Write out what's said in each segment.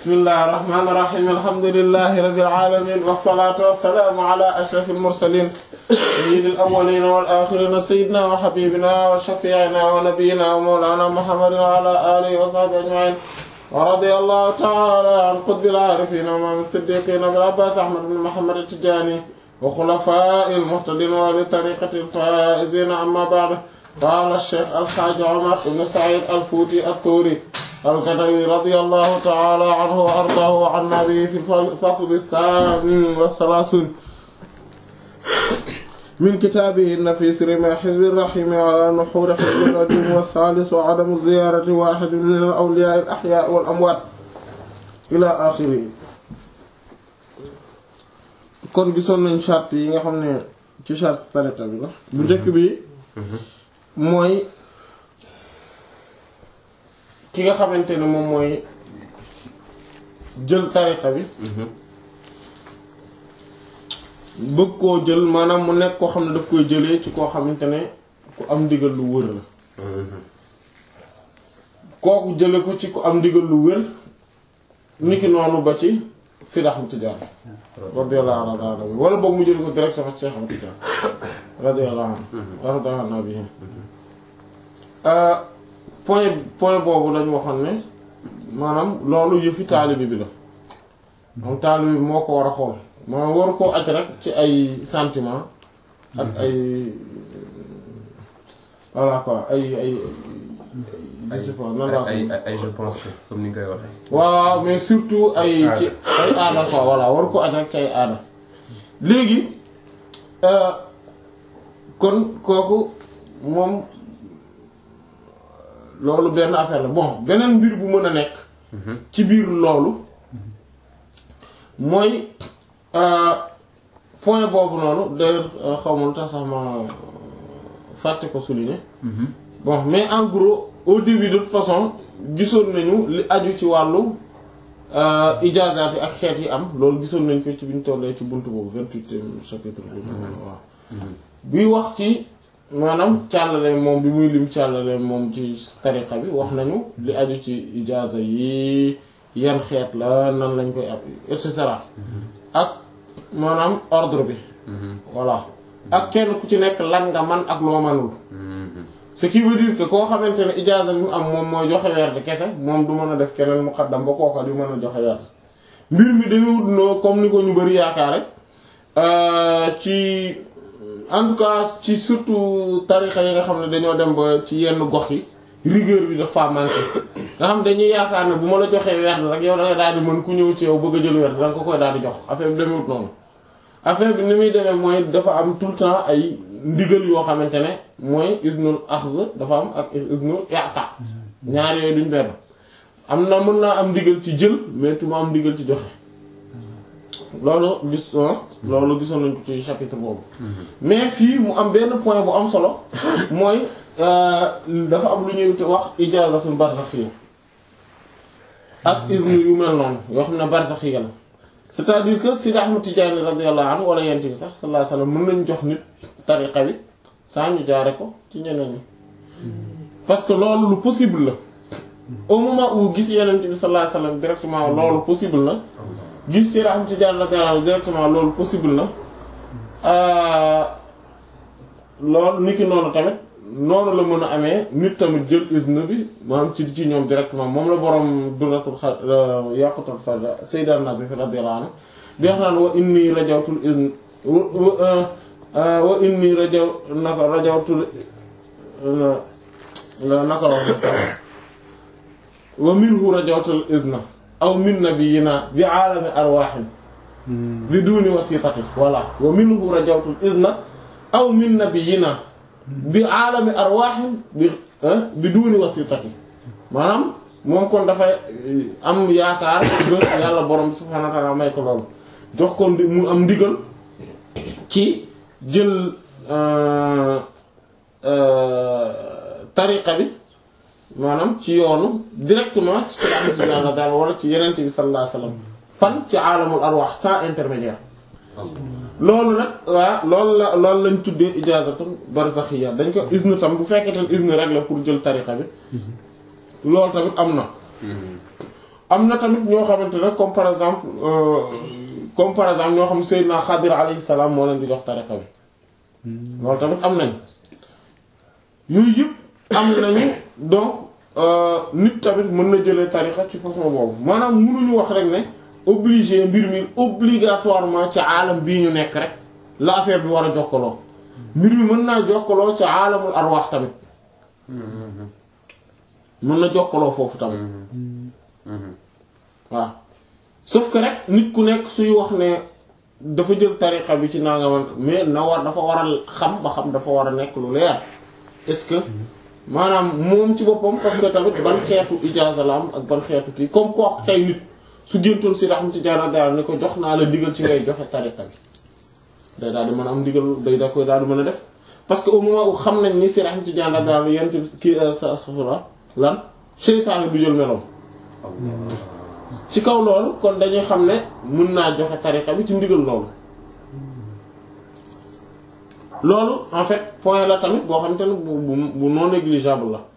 bismillahir rahmanir rahim alhamdulillahi rabbil alamin wassalatu wassalamu ala ashrafil mursalin sayyidil awwalin wal akhirin sayyidina wa habibina wa shafi'ina wa nabiyyina wa mawlana muhammadin wa ala alihi wa sahbihi ajma'in wa radiyallahu ta'ala an qutbil arifin wa imam as-siddiqin abil abbas ahmad bin muhammad at-tijani wa khulafa'il muhtadin wa li tariqatil faizin amma ba'd qala ash-shaykh al-hajj umar ibn sa'id al-futi at-turi القدوي رضي الله تعالى عنه وأرضاه وعن به في الفصل الثامن والثلاثون من كتابه النفيس رمى حزب الرحيم على نحور حزب الرجيم والثالث عدم زيارة واحد من الأولياء الأحياء والأموات إلى آخره kon gisoon nañ charte yi nga xam ne ci charte tariqa bi la bu njëkk bi mooy ki nga xamante ne moom mooy jël tariqa bi bëgg koo jël maanaam mu nekk koo xam ne daf koy jëlee ci koo xamante ne ku am ndigal lu wër la kooku jële ko ci ku am ndigal lu wër niki noonu ba ci Sidi Ahmad Tijaan radiyallahu anhu wala boog mu jële ko directement ci Cheikh Ahmad Tijaan radiyallahu anhu radiyallahu anhu point point boobu lañu waxoon ne maanaam loolu yëfi taalibi bi la moom taalibi bi moo ko war a xool maanaam waru koo aj rek ci ay sentiment ak ay voilà quoi ay ay je sais pas nan laa ay ay je pense que comme ni nga koy waxee. waaw mais surtout ay ci ay aada quoi voilà waru ko aj rek ci ay aada léegi kon kooku moom loolu benn affaire la bon beneen mbir bu mën a nekk ci biir loolu mooy point boobu noonu d'ailleurs xaw ma lu tax sax ma fàtte ko souligner bon mais en gros au début de toute façon gisoon nañu li aju ci wàllu ijaazaat yi ak xeet yi am loolu gisoon nañ ko ci biñ tollee ci buntu boobu vingt-huitième chapitre bi waaw buy wax ci maanaam càllale moom bi muy lim càllale moom ci tariqa bi wax nañu li aju ci ijaaza yi yan xeet la nan lañ koy ab et cetera ak maanaam ordre bi voilà ak kenn ku ci nekk lan nga man ak loo manul ce qui veut dire que koo xamante ne ijaaza bi mu am moom mooy joxe werd kese moom du mën a def keneen muqaddam ba kooka di mën a joxe werd mbir mi demewut noo comme ni ko ñu bari yaakaare ci en tout cas ci surtout tarixa yi nga xam ne dañoo dem ba ci yenn gox yi rigueur bi dafa manqué nga xam dañuy yaakaar ne bu ma la joxee werd rek yow da nga daal di mën ku ñëw ci yow bëgg a jël werd da nga ko koy daal di jox affaire bi demewut noonu affaire bi ni muy demee mooy dafa am tout le temps ay ndigal yoo xamante ne mooy iznul axz dafa am ak iznul i'ta ñaar yooyu duñ benn am na mën naa am ndigal ci jël mais tu ma am ndigal ci joxe loolu gis loolu gisoon nañ ko ci chapitre boobu mais fii mu am benn point bu am solo mooy dafa am lu ñuy wax ijaazatul barzakhiyya ak izn yu mel noonu yoo xam ne barzakhiyya la c'est-à-dire que Sidi Ahmad Tijaani radiyallahu anhu wala yent bi sax sallallahu alayhi wasallam mën nañ jox nit tariqa bi saa ñu jaare ko ci ñeneen ñi parce que loolu lu possible la au moment où gis yenent bi sallallahu alayhi wasallam directement loolu possible na gis Sidi Ahmad Tijaani radiyallahu anhu directement loolu possible na loolu niki noonu tamit noonu la mën a amee nit tamit jël izn bi maanaam ci ci ñoom directement moom la borom duratul xa yàqutul farja Sayyid Nazif radiyallahu anhu bi wax naan wa inni rajawtul izn wa inni rajaw naka rajawtul naka la wax wa minhu rajawtul izna aw min nabiyyina bi aalami arwaahin bi duuni wasitati voilà wa minhu rajawtul izna aw min nabiyyina bi aalami arwaahin bi bi duuni wasitati maanaam moom kon dafay am yaakaar ba yàlla borom subhaanahu wa ta'aala may ko loolu jox ko mu am ndigal ci jël tariqa bi maanaam ci yoonu directement ci Sëriñ Ahmad Tijaan wala ci Yonent bi sallallahu alayhi wasallam fan ci aalamul arwaax sans intermédiaire loolu nag waa loolu la loolu lañ tuddee ijaazatun barzakhiyya dañ ko izn tam bu fekkee tam izn rek la pour jël tariqa bi loolu tamit am na am na tamit ñoo xamante ne comme par exemple euh, comme par exemple ñoo xam Seydina Xadir alayhi salaam moo leen di jox tariqa bi loolu tamit am nañ yooyu yëpp am nañu donc euh, nit tamit mën na jëlee tariqa ci façon boobu maanaam mënuñu wax rek ne obligé mbir mi obligatoirement ci aalam bii ñu nekk rek la affaire bi war a jokkaloo mbir mi mën naa jokkaloo ci aalamul arwaax tamit mën na jokkaloo foofu tamit waaw sauf que rek nit ku nekk suy wax ne dafa jël tariqa bi ci nangaman mais na war dafa war a xam ba xam dafa war a nekk lu leer est-ce que maanaam moom ci boppam parce que tamit ban xeetu ijaaza la am ak ban xeetu kii comme koo tey nit su géntoon si raxmati jaara daal ni ko jox naa la ndigal ci ngay joxe tariqa bi day daal di mën a am ndigal day da koy daal di mën a def parce que au moment où xam nañ ni si raxmati jaara daal yent bi kii sa safura lan seytaane du jël meloom ci kaw loolu kon dañuy xam ne mën naa joxe tariqa bi ci ndigal loolu loolu en fait point la tamit boo xam te ne bu bu bu non négligeable la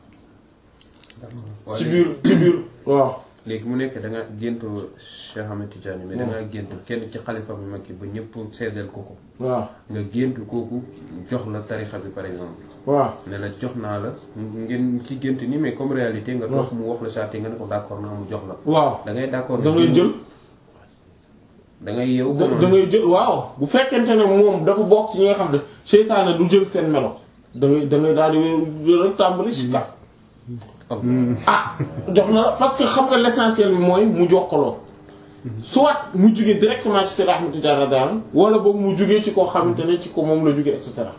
ci biir ci biir waaw léegi mu nekk da nga géntu Cheikh Ahmed Tidiane mais da nga géntu kenn ci xalifa bi mag yi ba ñëpp seedeel ko ko waaw nga géntu kooku jox la tarixa bi par exemple waaw ne la jox naa la ngeen ci gént ni mais comme réalité nga toog mu wax la charte nga ne ko d'accord naa mu jox la waaw da ngay d'accord da ngay jël da ngay yeewu da da ngay jël waaw bu fekkente ne moom dafa bokk ci ñi nga xam ne seytaane du jël seen melo da ngay da ngay daal di wéy rek tàmbali si kat ah jox na la parce que xam nga l'essentiel bi mooy mu jokkaloo soit mu jugee directement ci Seydi Ahmad Tidiane radiyallahu anhu wala boog mu jugee ci koo xamante ne ci ko moom la jugee et cetera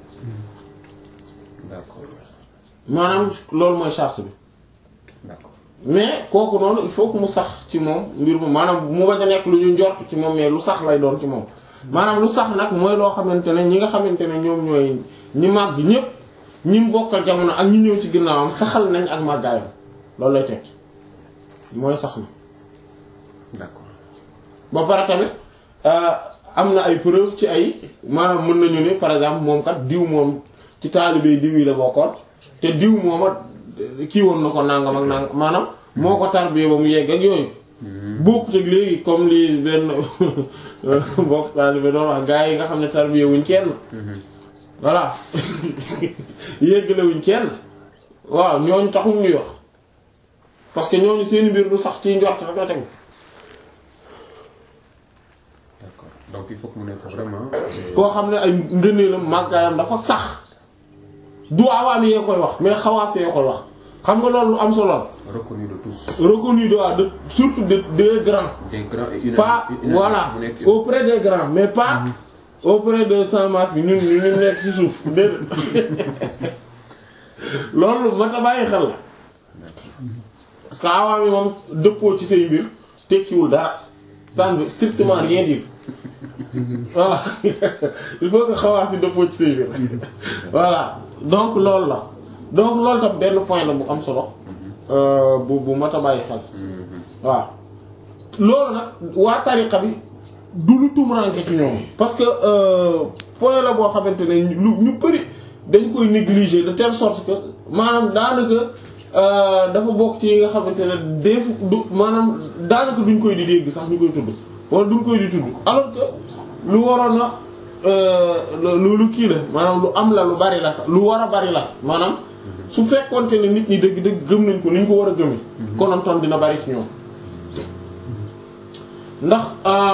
d'accord maanaam loolu mooy charte bi d'accord mais kooku noonu il faut que mu sax ci moom mbir mu maanaam mu bañ a nekk lu ñu njort ci moom mais lu sax lay doon ci moom maanaam lu sax nag mooy loo xamante ne ñi nga xamante ne ñoom ñooy ñi màgg ñépp ñi mu bokkal jamono ak ñi ñëw ci ginnaawam saxal nañ ak màggaayam loolu lay teg mooy sax na d'accord ba pare tamit am na ay preuve ci ay maanaam mën nañu ne par exemple moom kat diw moom ci taalibe diw yi la bokkoon te diw mooma kii woon na ko nangam ak nangam maanaam moo ko tarbiyee ba mu yegg ak yooyu bokkut ak léegi comme li benn bokk taalibe doon wax gaa yi nga xam ne tarbiyee wuñ kenn voilà yéggale wuñ kenn waaw ñooñu taxul ñuy wax parce que ñooñu seen mbir du sax ci njort rek la tegu d'accord donc il faut que mu nekk vraiment koo xam ne ay ngëneelam màggaayam dafa sax du awaam yee koy wax mais xawaas yee koy wax xam nga loolu lu am solo la reconnu de tous reconnu de de surtout de des grands des grands et unanimes pas unanimes, voilà mu nekk auprès des grands mais pas auprès de sans masque ñun ñu ñu nekk ci suuf déedéet loolu mat a bàyyi xel la parce que awaam yi moom dëppoo ci say mbir tekkiwul dara ça ne veut strictement rien dire voilà il faut que xawaas yi dëppoo ci say mbir voilà donc loolu la donc loolu tam benn point la bu am solo euh, bu bu mat a bàyyi xel waaw loolu nag waa tariqa bi du lu tumuranke ci ñoom parce que euh, point la boo xamante ne lu ñu bëri dañ koy négliger de telle sorte que maanaam daanaka euh, dafa bokk ci yi nga xamante ne def du maanaam daanaka duñ koy di dégg sax ñu koy tudd wala duñ koy di tudd alors que lu waroon na lu lu kii la maanaam lu am la lu bari la sax lu war a bari la maanaam su fekkoonte ne nit ñi dëgg-dëgg gëm nañ ko ni ñu ko war a gëmee. konontoon dina bari ci ñoom ndax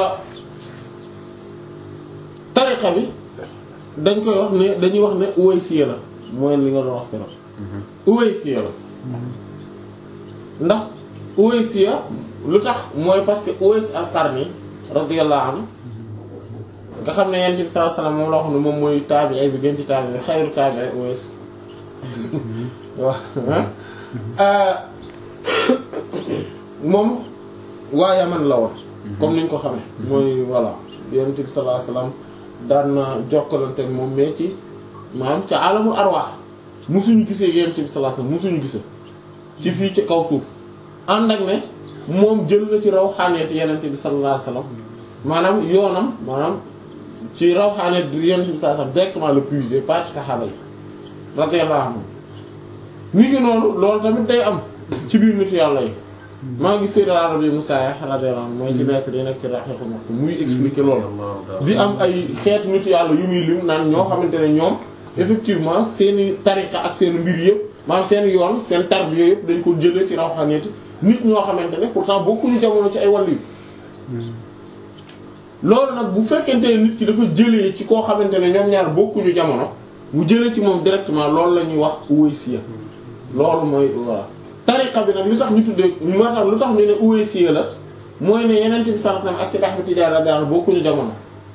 tariqa bi dañ koy wax ne dañuy wax ne uwaysiya la mooy li nga doon wax keroog. uwaysiya la ndax uwaysiya lu tax mooy parce que Uways al-Qarni radiyallahu anhu nga xam ne Yonent bi sallallahu alayhi wasallam moom la wax ne moom mooy taabi'i bi gën ci taabi'i xayru taabi'i Uways waaw moom waa Yaman la woon comme niñ ko xamee mooy voilà Yonent bi sallallahu alayhi wasallam daan na jokkalante ak moom mais ci maanaam ci alamul arwaax musuñu gisee Yonent bi sallallahu alayhi wasallam musuñu gisee ci fii ci kaw suuf ànd ak ne moom jël na ci rawxaaneeti Yonent bi sallallahu alayhi wasallam maanaam yoonam maanaam ci rawxaaneet Yonent bi sallallahu alayhi wasallam directement le puiser pas ci saxaaba yi radiyallahu anhum ni ngi noonu loolu tamit day am ci biir nitu yàlla yi maa ngi Sayyid Arabi Musa radiyallahu anhu mooy ci lettre yi nekk ci Rahiqul Maktum muy expliquer loolu di am ay xeetu nitu yàlla yu muy lim naan ñoo xamante ne ñoom effectivement seeni tariqa ak seen mbir yëpp maanaam seen yoon seen tarbiya yëpp dañ ko jëlee ci rawxaaniyati nit ñoo xamante ne pourtant bokkuñu jamono ci ay wàll yi loolu nag bu fekkente ne nit ki dafa jëlee ci koo xamante ne ñoom ñaar bokkuñu jamono mu jëlee ci moom directement loolu la ñuy wax uwaysiya loolu mooy voilà tariqa bi nag li tax ñu tuddee moo tax lu tax ñu ne uwaysiya la mooy ne yeneen bi sallallahu alayhi wasallam ak Seydi Ahmad Tidiane radiyallahu anhu bokkuñu jamono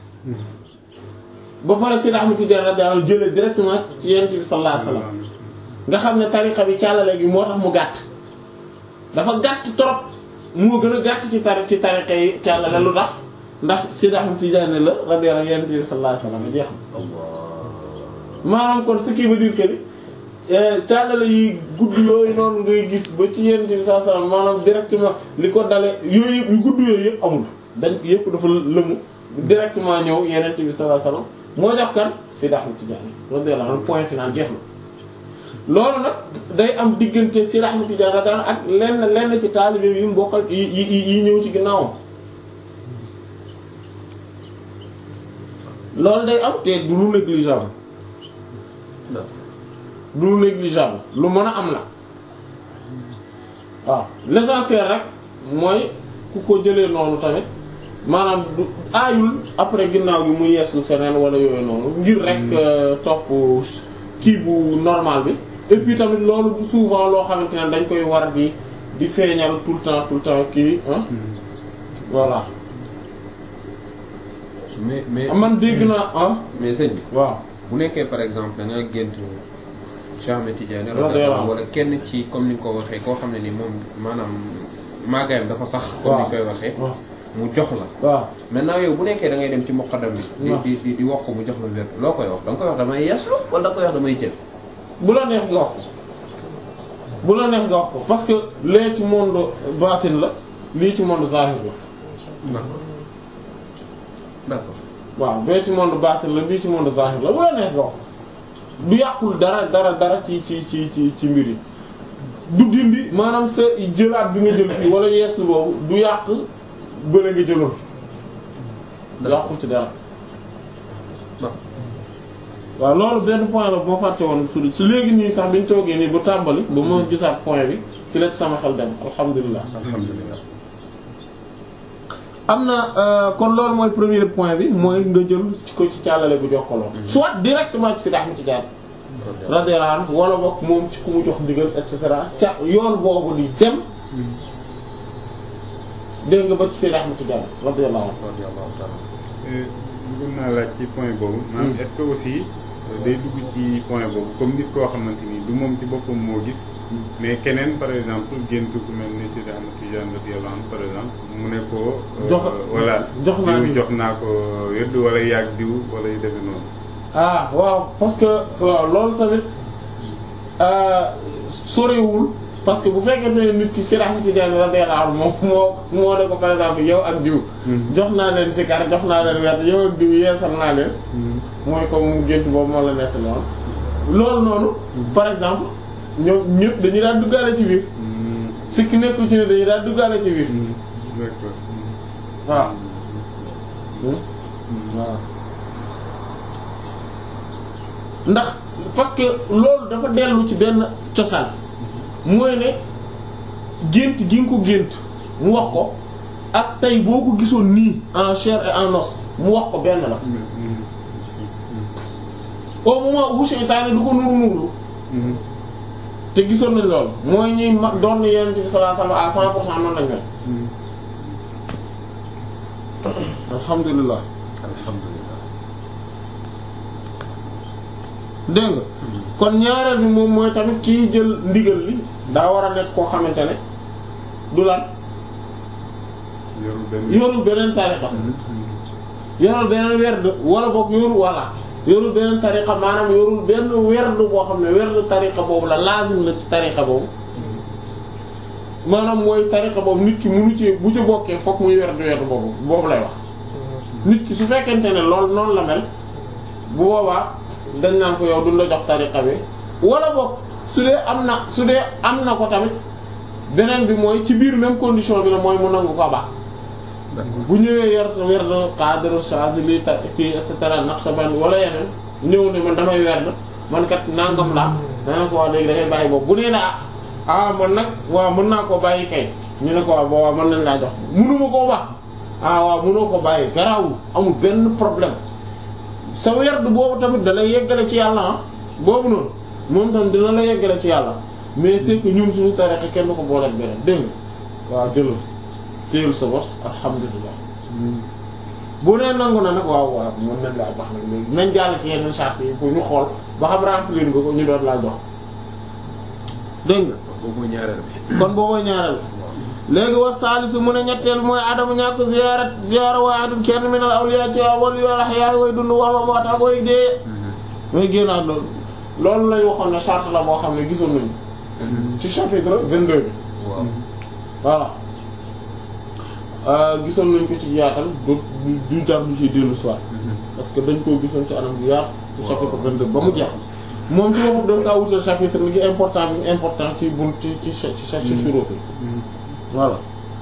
ba pare Seydi Ahmad Tidiane radiyallahu anhu jëlee directement ci yeneen bi sallallahu alayhi wasallam nga xam ne tariqa bi càllale gi moo tax mu gàtt dafa gàtt trop moo gën a gàtt ci tari ci tariqa yi càllale lu tax ndax Seydi Ahmad Tidiane la radiyallahu anhu yeneen bi sallallahu alayhi wasallam jeex na maanaam kon ce qui veut dire que ni càllale yi gudd yooyu noonu ngay gis ba ci yenn bi sallallahu alayhi wasallam maanaam directement li ko dale yooyu yëpp yu gudd yooyu yëpp amul dañ yëpp dafa lëmu directement ñëw yeneen bi sallallahu alayhi wasallam moo jox kan Seydi Ahmad Tidiane radiyallahu anhu point final jeex na loolu nag day am diggante Seydi Ahmad Tidiane radiyallahu anhu ak lenn lenn ci taalibe yi mu bokkal yi yi yi ñëw ci ginnaawam loolu day am te du lu négligeable du lu négligeable lu mën a am la waaw l'essentiel rek mooy ku ko jëlee noonu tamit maanaam du aayul après ginnaaw gi mu yees lu feneen wala yooyu noonu ngir rek topp kii bu normal bi et puis tamit loolu du souvent loo xamante ne dañ koy war di di feeñal tout le temps tout le temps kii ah voilà mais mais man dégg naa ah mais sëñ bi waaw bu nekkee par exemple da nga gént Cheikh Ahmed Tidiane radiyallahu anhu wala kenn ci comme ni nga ko waxee koo xam ne ni moom maanaam maagaayam dafa sax comme ni ñu koy waxee waaw mu jox la waaw maintenant yow bu nekkee da ngay dem ci muqaddam bi di waaw. di di di wax ko mu jox la wér loo koy wax da nga koy wax damay yeeslu wala da nga koy wax damay jël bu la neex nga wax ko bu la neex nga wax ko parce que lee ci monde baatin la lii ci monde zahir la d'accord d'accord waaw bee ci monde baatin la bii ci monde zahir la bu la neex nga wax ko du yàqul dara dara dara ci ci ci ci ci mbir yi du dindi maanaam sa jëlaat bi nga jël fii wala yeeslu boobu du yàq bële nga jëloon du yàqul ci dara waaw loolu benn point la bu ma fàtte woon su su léegi nii sax bi ñu toogee nii bu tàmbali ba ma gisaat point bi ci la ci sama xel dem alhamdulilah alhamdulilah am na euh, kon loolu mooy premier point bi mooy nga jël ci ko ci càllale bu jokkaloo soit directement ci Seydi Ahmad Tidiane radiyallahu anhu wala boog moom ci ku mu jox ndigal et cetera ca yoon boobu di dem dégg nga ba ci Seydi Ahmad Tidiane radiyallahu anhu radiyallahu ta'ala bëggoon naa laaj ci point boobu. maanaam est-ce que aussi day dugg ci point boobu comme nit koo xamante ni du moom ci boppam moo gis. mais keneen par exemple gént ku mel ni Seydi Ahmad Tidiane radiyallahu anhu par exemple mu ne ko. euh, Jox- voilà jox naa diw ni- jox naa ko yëdd wala yàgg diw wala yu demee noonu. ah waaw parce que waaw loolu tamit euh, sorewul parce que bu fekkente ne nit ki Seydi Ahmad Tidiane radiyallahu anhu moom moo moo ne ko par exemple yow ak diw jox naa leen sikar jox naa leen wet yow ak diw yeesal naa leen mooy comme mu gént boobu moo la nett noonu loolu noonu par exemple ñoom ñëpp dañuy daan duggaale ci biir sikki nekkul ci ne dañuy daan duggaale ci biir d'accord. waaw waaw ndax parce que loolu dafa dellu ci benn cosaan mooy ne gént gi nga ko gént mu wax ko ak tey boo ko gisoon nii en chair et en os mu wax ko benn la au moment où seytaane du ko nuru nuru te gisoon nañ loolu mooy ñuy mag doon na yonent bi sallallahu alayhi wasallam à cent pour cent noonu lañ mel alhamdulilah alhamdulilah dégg nga kon ñaareel bi moom mooy tamit kii jël ndigal li daa war a nekk koo xamante ne du lan yorul benn. yorul beneen tariqa yorul beneen werd wala boog yorul walla yorul beneen tariqa maanaam yorul benn werd boo xam ne werd tariqa boobu la lazim la ci tariqa boobu maanaam mooy tariqa boobu nit ki munu ci bu ci bokkee fokk muy werd werd boobu boobu lay wax nit ki su fekkente ne loolu noonu la mel bu boobaa dañ naan ko yow duñ la jox tariqa bi wala boog su dee am na su dee am na ko tamit beneen bi mooy ci biir même condition bi la mooy mu nangu ko baax bu ñëwee yor sa werd cadre Chazili ta kii et cetera Naqshbandi wala yeneen ñëw ne man damay werd man kat nangam laa dana ko wax léegi da ngay bàyyi boobu bu nee na ah man nag waaw mën naa koo bàyyi kay ñu ne ko waaw boobaa mën nañ laa jox mënuma koo baax ah waaw mënoo ko bàyyi garawul amul benn problème sa werd boobu tamit da lay yeggale ci yàlla ah boobu noonu moom tam dina la yeggale ci yàlla mais c'est que ñun suñu tarixa kenn du ko booleeg beneen dégg nga waaw jëlal téyel sa bos alhamdulilah bu nee nangu na nag waaw waaw mën nañ laa jox nag léegi nañ jàll ci yeneen charte yi pour ñu xool ba xam remplir nga ko ñu doon laa jox dégg nga boobu mooy ñaareel bi. kon booboo ñaareel léegi wa saalisu mu ne ñetteel mooy adamu ñàkk ziyarat ziyara waahidin kenn min al awliya ci wal yu ahya way dund wala moo tax way dee mooy génnaat loolu loolu lañ waxoon ne charte la boo xam ne gisoon nañu ci chapitre 22 bi waaw. voilà gisoon nañ ko ci yaatal du du jar du ci dellu soir parce que dañ koo gisoon ci anam bu yaatu ci chapitre 22 ba mu jeex moom ci boppam dañ kaa wutal chapitre li ngi important bi important ci bun ci ci ci ci ci suróo bi voilà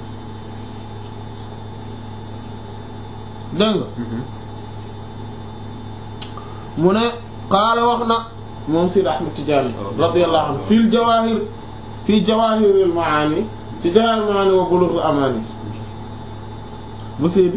dégg nga mu ne qaala wax na moom Sidi Ahmed Tidiane radiyallahu anhu fil jawahir fii jawahiril maani ci jawahiril maani wa bulughul amani bu Sidi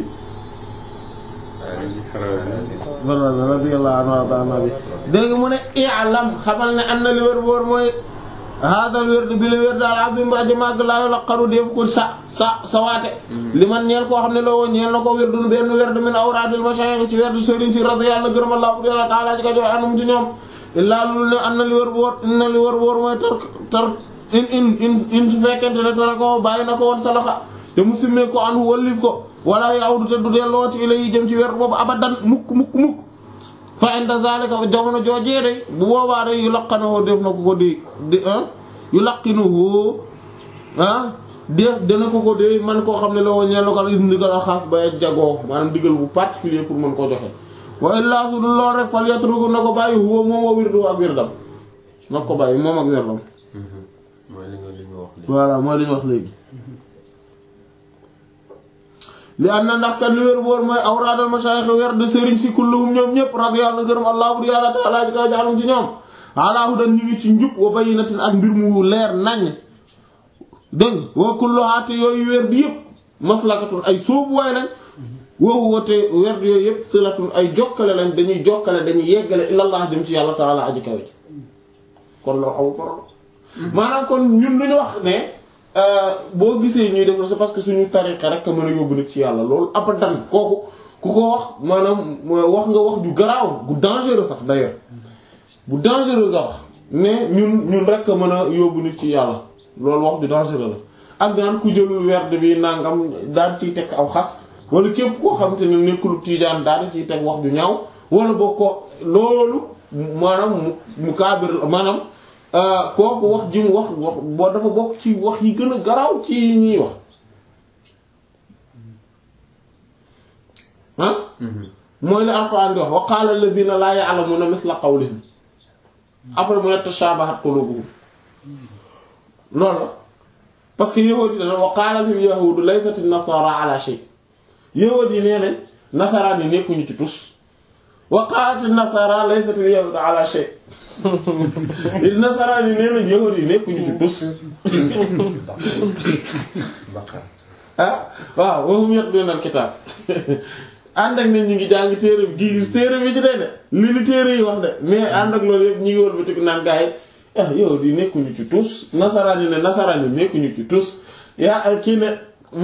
wala radiyallahu anhu wa ta'ala bi dégg nga mu ne i'lam xamal ne am na li wér boor mooy hadal wér bi la wér daal azim ba aji màgg laa laqaru def ko sa sa sa waate li man ñeel koo xam ne loo woon ñeel na ko wér dun benn wér du min awraadil mashayikh ci wér du sëriñ si radiyallahu gërëm Allah yàlla ta'ala ci ka jox anum ci ñoom illaa lul ne am na li wér boor in na li wér boor mooy tar tar in in in in su fekkente ne tara ko bàyyi na ko woon salaxa te mu simmee ko an wallif ko wala yawdu te du dellooti ila yi jëm ci wér boobu abadan mukk mukk mukk fa inda zalika jamono joojee day bu boobaa day yu laqanoo def na ko ko di di ah yu laqinuhu ah def dana ko ko dee man koo xam ne la woon ñeen la ko is ndigal a xaas ba jagoo maanaam digal bu particulier pour mën koo joxe wa illaa su dul lool rek fal yatruku na ko bàyyi huwa moom a wirdu ak wirdam na ko bàyyi moom ak wirdam mooy li nga li nga wax léegi. voilà mooy li ñu wax léegi li am na ndax kan li wér boor mooy awraadal mashayikh weer de sëriñ si kulluhum ñoom ñëpp radiyallahu anhu gërëm allah bur yàlla ta'ala ji kaw jaalum ci ñoom ala hudan ñu ngi ci njub wa bayyinatin ak mbir mu leer nañ dégg wa kullu haati yooyu weer bi yëpp maslakatun ay sóobuwaay lañ woowu wate weer yooyu yëpp silatun ay jokkale lañ dañuy jokkale dañuy yeggale ilallah dem ci yàlla ta'ala aji kaw ji kon loolu amul problème maanaam kon ñun duñu wax ne boo gisee ñuy def c'est parce que suñu tariqa rek a mën a yóbbu nit ci yàlla loolu abadan kooku ku ko wax maanaam wax nga wax ju garaaw gu dangereux sax d'ailleurs bu dangereux nga wax ne ñun ñun rek a mën a yóbbu nit ci yàlla loolu wax ju dangereux la ak daan ku jëlul werd bi nangam daal ciy teg aw xas wala képp koo xam te ne nekkul tiijaan daal ciy teg wax ju ñaaw wala boo ko loolu maanaam mu mu kaabir maanaam kooku wax ji mu wax wax boo dafa bokk ci wax yi gën a garaaw ci ñuy wax ah mooy la alxuraan di wax wa qaala alladhina laa ya'lamuna misla qawlihim après mu ne tashabahat qulubuhum loolu la parce que yahuud yi dana wa qaala al yahuudu laysat an-nasara ala shay yahuud yi nee nañ nasaraan yi nekkuñu ci tus wa qaalat an-nasara laysat al yahuudu ala shay nasaraan yi nee nañ yahuud yi nekkuñu ci tus ah waaw wa hum yatluna al-kitaab ànd ak ne ñu ngi jàng téere bi gii gis téere bi ci day de li li téere yi wax de mais ànd ak loolu yëpp ñu ngi wol bi tik naan gaa yi ah yow di nekkuñu ci tus nasaraan yi ne nasaraan yi nekkuñu ci tus yaa kii ne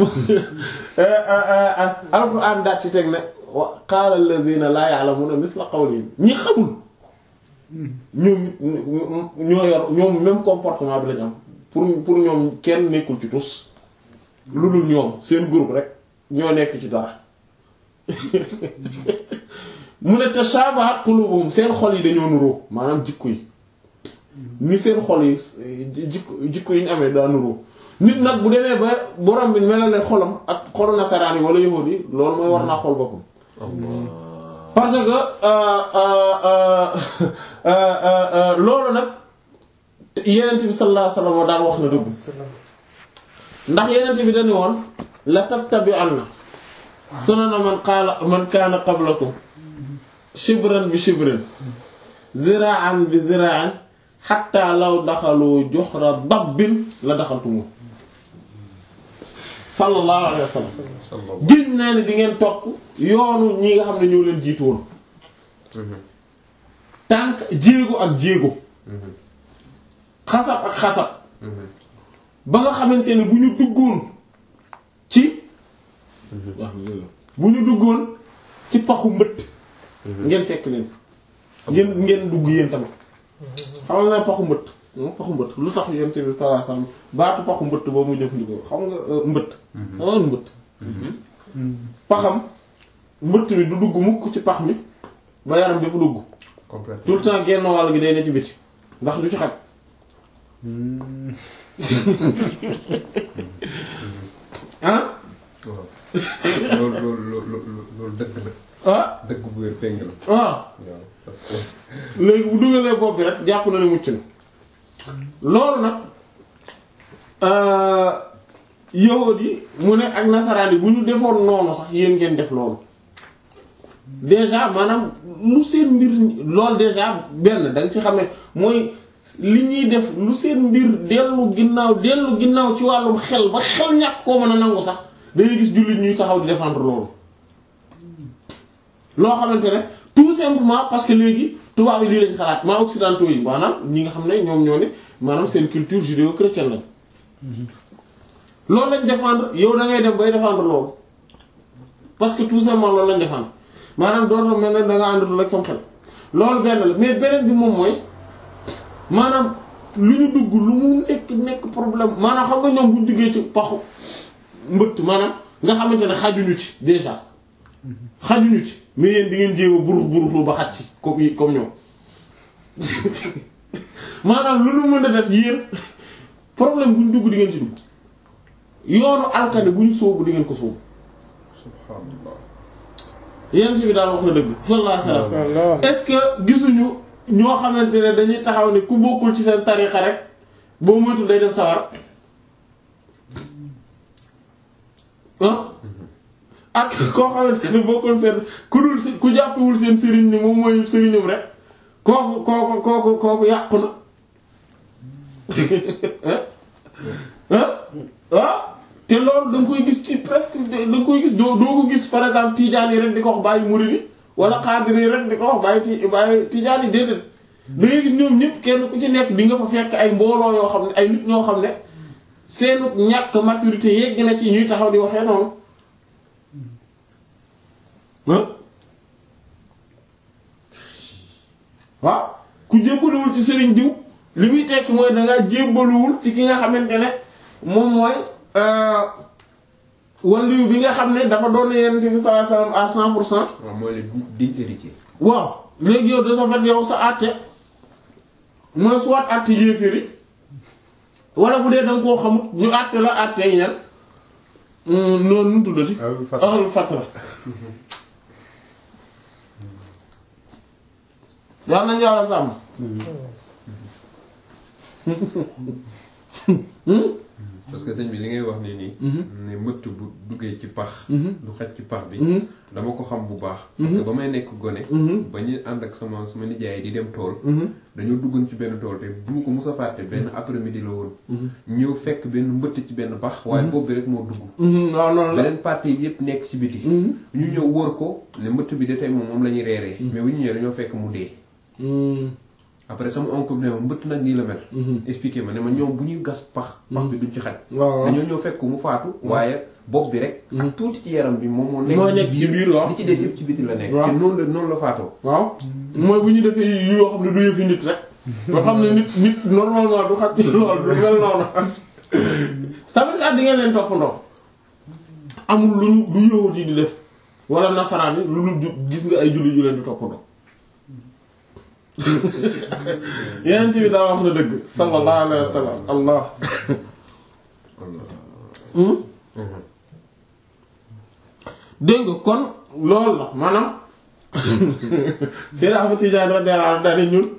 alxuraan daat ci teg ne wa qaala alladhina laa ya'lamuna mithla qawlihim ñi xamul ñoom ñoo yor ñoom même comportement bi lañ am pour pour ñoom kenn nekkul ci tus lu dul ñoom seen groupe rek ñoo nekk ci dara mu ne tashabahat qulubuhum seen xol yi dañoo nuroo maanaam jikko yi ni seen xol yi jikko jikko yi ñu amee daa nuroo nit nag bu demee ba borom bi melale xolam ak xolu nasaraan yi wala yahuud yi loolu mooy war naa xol boppam parce que loolu nag yenent bi sallallahu alayhi wasallam daan wax na dëgg ndax yeneen bi dañu woon la tattabi'anna sunana man qaala man kaana qablakum shibran bi shibrin zira'an bi zira'in hatta law daxalu juhra dabbin la daxaltumu sallallahu alayhi wa sallam gén naa ne di ngeen topp yoonu ñi nga xam ne ñoo leen jiitu woon tànk jéego ak jéego xasab ak xasab ba nga xamante ne bu ñu duggoon ci bu ñu duggoon ci paxu mbëtt ngeen fekk leen ngeen ngeen dugg yéen tamit xam nga paxu mbëtt paxu mbëtt lu tax yonent bi sallallahu alayhi wasallam baatu paxu mbëtt boobu mu jëfandikoo xam nga mbëtt xam nga mbëtt paxam mbëtt mi du dugg mukk ci pax mi ba yaram bépp dugg complètement tout le temps genn wàll gi day ne ci biti ndax du ci xaj ah waaw loolu loolu loolu loolu dëgg la ah dëgg bu wér péng la ah waaw parce que léegi bu dugalee bopp bi rek jàpp na ne mucc na loolu nag yahud yi mu ne ak nasaraan yi bu ñu defoon noonu sax yéen ngeen def loolu déjà maanaam lu seen mbir loolu déjà benn da nga ci xamee mooy li ñuy def lu seen mbir dellu ginnaaw dellu ginnaaw ci wàllum xel ba xel ñàkk koo mën a nangu sax dangay gis jullit ñuy taxaw di défendre loolu loo xamante ne tout simplement parce que léegi tubaab yi lii lañ xalaat maa occidentaux yi maanaam ñi nga xam ne ñoom ñoo ne maanaam seen culture judéo-chrétienne lañ loolu lañ défendre yow da ngay dem bay défendre loolu parce que tout simplement loolu lañ défendre maanaam dootoo mel ne da nga àndatul ak sam xel loolu benn la mais beneen bi moom mooy maanaam lu ñu dugg lu mu nekk nekk problème maanaam xam nga ñoom bu ñu duggee ci paxu mbëtt maanaam nga xamante ne xajuñu ci déjà xajuñu ci mais yéen di ngeen jéem a burux buruxlu ba xaj ci comme comme ñoom maanaam lu nu mën a def yéen problème bu ñu dugg di ngeen ci dugg yoonu alkane bu ñu sóobu di ngeen ko sóobu subhanallah yent bi daal wax na dëgg sallallahu alayhi wasallam est-ce que gisuñu ñoo xamante ne dañuy taxaw ne ku bokkul ci seen tarixa rek boo moytu day def sawar ah ak koo xamante ne bokkul seen ku dul si ku jàppewul seen sëriñ ni moom mooy sëriñum rek kooku kooku kooku kooku yàqu na ah ah te loolu da nga koy gis ci presque da nga koy gis doo doo ko gis par exemple tijaan yi rek di ko wax bàyyi murid yi wala xaadir yi rek di ko wax bàyyi ti bàyyi tijaan yi déedéet da ngay gis ñoom ñëpp kenn ku ci nekk di nga fa fekk ay mbooloo yoo xam ne ay nit ñoo xam ne seenu ñàkk maturité yegg na ci ñuy taxaw di waxee noonu ah waaw ku jébbaluwul ci sëriñ diw li muy tekki mooy dangaa jébbaluwul ci ki nga xamante ne moom mooy waliyu bi nga xam ne dafa doon Yonent bi sallallahu alayhi wasallam à cent pour cent waaw mooy le digne héritier waaw léegi yow de sa fait yow sa àtte mooy soit àtte yéeféri wala bu dee danga koo xamut ñu àtte la àtte yi ñan noonu nu tuddati Ahlul fatra. ahlul fatra yal nañu yàlla sàmm parce que sëñ bi li ngay wax nii nii ne mëtt bu duggee ci pax Mhm. du xaj ci pax bi Mhm. dama ko xam bu baax parce que ba may nekk gone Mhm. ba ñu ànd ak sama sama nijaay di dem tool Mhm. dañoo duggoon ci benn tool te bu ma ko mus a fàtte benn après midi la woon ñëw fekk benn mbëtt ci benn pax waaye boobu bi rek moo dugg Mhm, waaw noonu la beneen partie bi yëpp nekk ci biti Mhm. ñu ñëw wër ko ne mbëtt bi de tey moom moom la ñuy reeree mais bu ñu ñëwee dañoo fekk mu dee Mhm. après sama oncle bi ne ma mbëtt nag nii la mel Mhm. expliqué ma ne ma ñoom bu ñuy gas pax pax bi duñ ci xaj waaw dañoo ñëw fekk mu faatu waaye bopp bi rek ak tuuti ci yaram bi moom moo Moo nekk nekk ci biir waaw. li ci des yëpp ci biti la nekk Waaw. te noonu la noonu la faatoo waaw mooy bu ñu defee yu yoo xam ne du yëfi nit rek nga xam ne nit nit normalement du xaj ci lool du mel noonu tamit sax di ngeen leen toppandoo amul lu ñu lu yowut yi di def wala nasaraan yi lu lu ju- gis nga ay julli yu leen di toppandoo yeneen ci bi daa wax na dëgg sallallahu alayhi wa sallam allah Hmm? dégg nga kon loolu la maanaam Seydou Ahmed Tidiane radiyallahu anhu daal ñun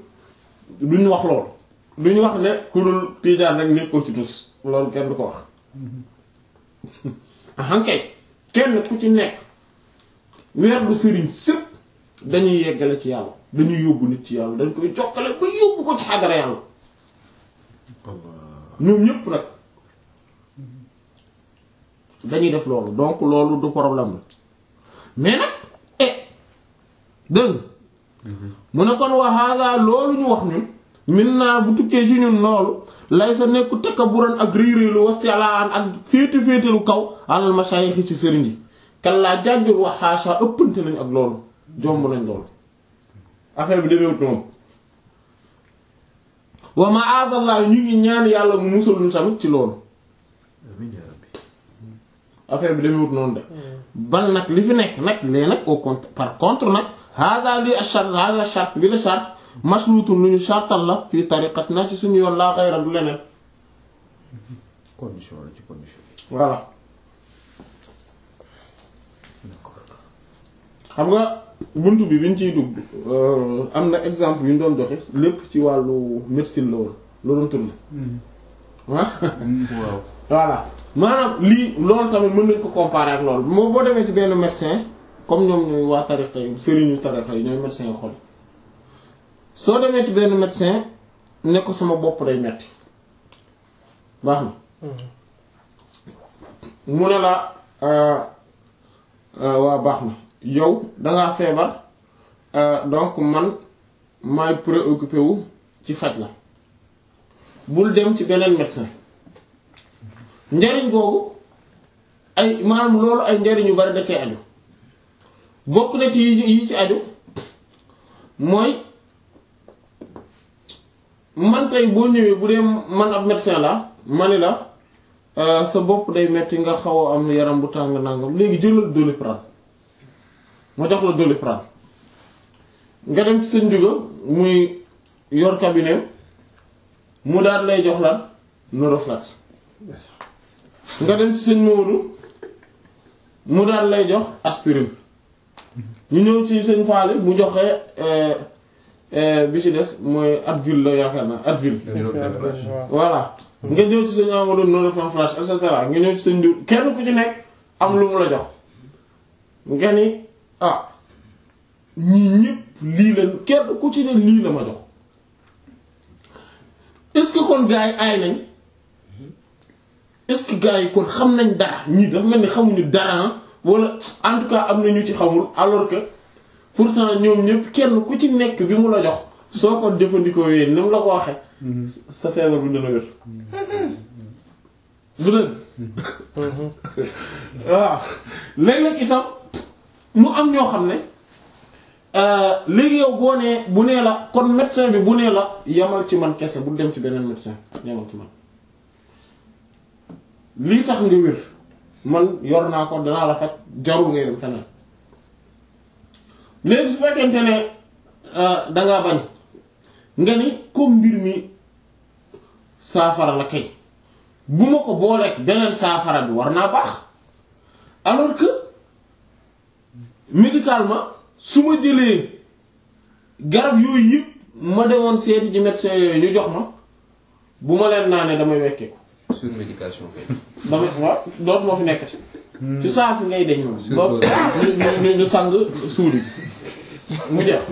duñ wax lool duñ wax ne ku dul Tidiane rek nekkoo ci tus loolu kenn du ko wax ahankay kenn ku ci nekk weer du sëriñ sëpp dañuy yeggale ci yàlla dañuy yóbbu nit ci yàlla dañ koy jokkale ba yóbbu ko ci xadara yàlla ñoom ñépp nag dañuy def loolu donc loolu du problème la mais nag eh dëgg mu ne kon wa hada loolu ñu wax ñun min naa bu tukkee ci ñun loolu lay sa nekku takkaburan ak réeréelu wastilaan ak féete féetelu kaw alal mashayikh ci sëriñ yi kan laa jàjjul wax xaasa ëppante nañ ak loolu jomb nañ loolu affaire bi demeewut noonu wa ma'adallah ñu ngi ñaan yàlla mu musal ñu tamit ci loolu amiin yaa rabbi affaire bi demeewut noonu de ban nag li fi nekk nag lee nag au contre par contre nag hada li ashart hada shart bi la shart mashrutun lu ñu shartal la fii tariqat na ci suñu yoon laa xayra du leneen condition la ci condition yi voilà d'accord xam nga buntu bi biñ ciy dugg euh, am na exemple yu ñu doon joxe lépp ci wàllu médecine la woon la doon tourné ah waaw voilà maanaam lii loolu tamit mën nañ ko comparer ak loolu moo boo demee ci benn médecin comme ñoom ñooy waa tariqa yi sëriñu tariqa yi ñooy médecin yi xol soo demee ci benn médecin ne ko sama bopp day metti baax na mu ne la euh, euh, waa baax na yow dangaa feebar euh, donc man maay préoccupé wu ci faj la bul dem ci beneen médecin njariñ googu ay maanaam loolu ay njariñ yu bari da cee aju bokk na ci yi yi ci aju mooy man tey boo ñëwee bu dee man ab médecin la ma ni la euh, sa bopp day metti nga xaw a am yaram bu tàng nangam léegi jëlal Doliprane ma jox la Doliprane nga dem ci sëñ Juga muy yor cabinet mu daal lay jox lan Noroflex nga dem ci sëñ Maodo mu daal lay jox aspirine ñu ñëw ci sëñ Faale mu joxe euh, euh, bi ci des mooy Advil la yaakaar naa Advil voilà nga ñëw ci sëñ Amadou Noroflan flash et cetera nga ñëw ci sëñ Ndour kenn ku ci nekk am lu mu la jox nga ni ah ñii ñëpp lii la kenn ku ci ne lii la ma jox est-ce que kon gars yi aay nañ est-ce que gars yi kon xam nañ dara ñii dafa mel ni xamuñu dara wala en tout cas am na ñu ci xamul alors que pourtant ñoom ñëpp kenn ku ci nekk bi mu la jox soo ko jëfandikoo yéen ni mu la ko waxee sa feebar bi dana wér bu dëgg waaw léeg-léeg itam mu am ñoo xam ne léegi yow boo nee bu nee la kon médecin bi bu nee la yamal ci man kese bu dem ci beneen médecin yamal ci man lii tax nga wér man yor naa ko danaa la faj jarul ngay dem feneen léegi su fekkente ne dangaa bañ nga ni comme mbir mi saafara la kay bu ma ko booleeg beneen saafara bi war naa baax alors que médicalement su ma jëlee garab yooyu yëpp ma demoon seeti ci médecin yooyu ñu jox ma bu ma leen naanee damay wekkeeku surmédication kay. damay waaw dootu moo fi nekkati ci saa si ngay deñ moom Surdose. ñu ñu ñu sang suuli mu jeex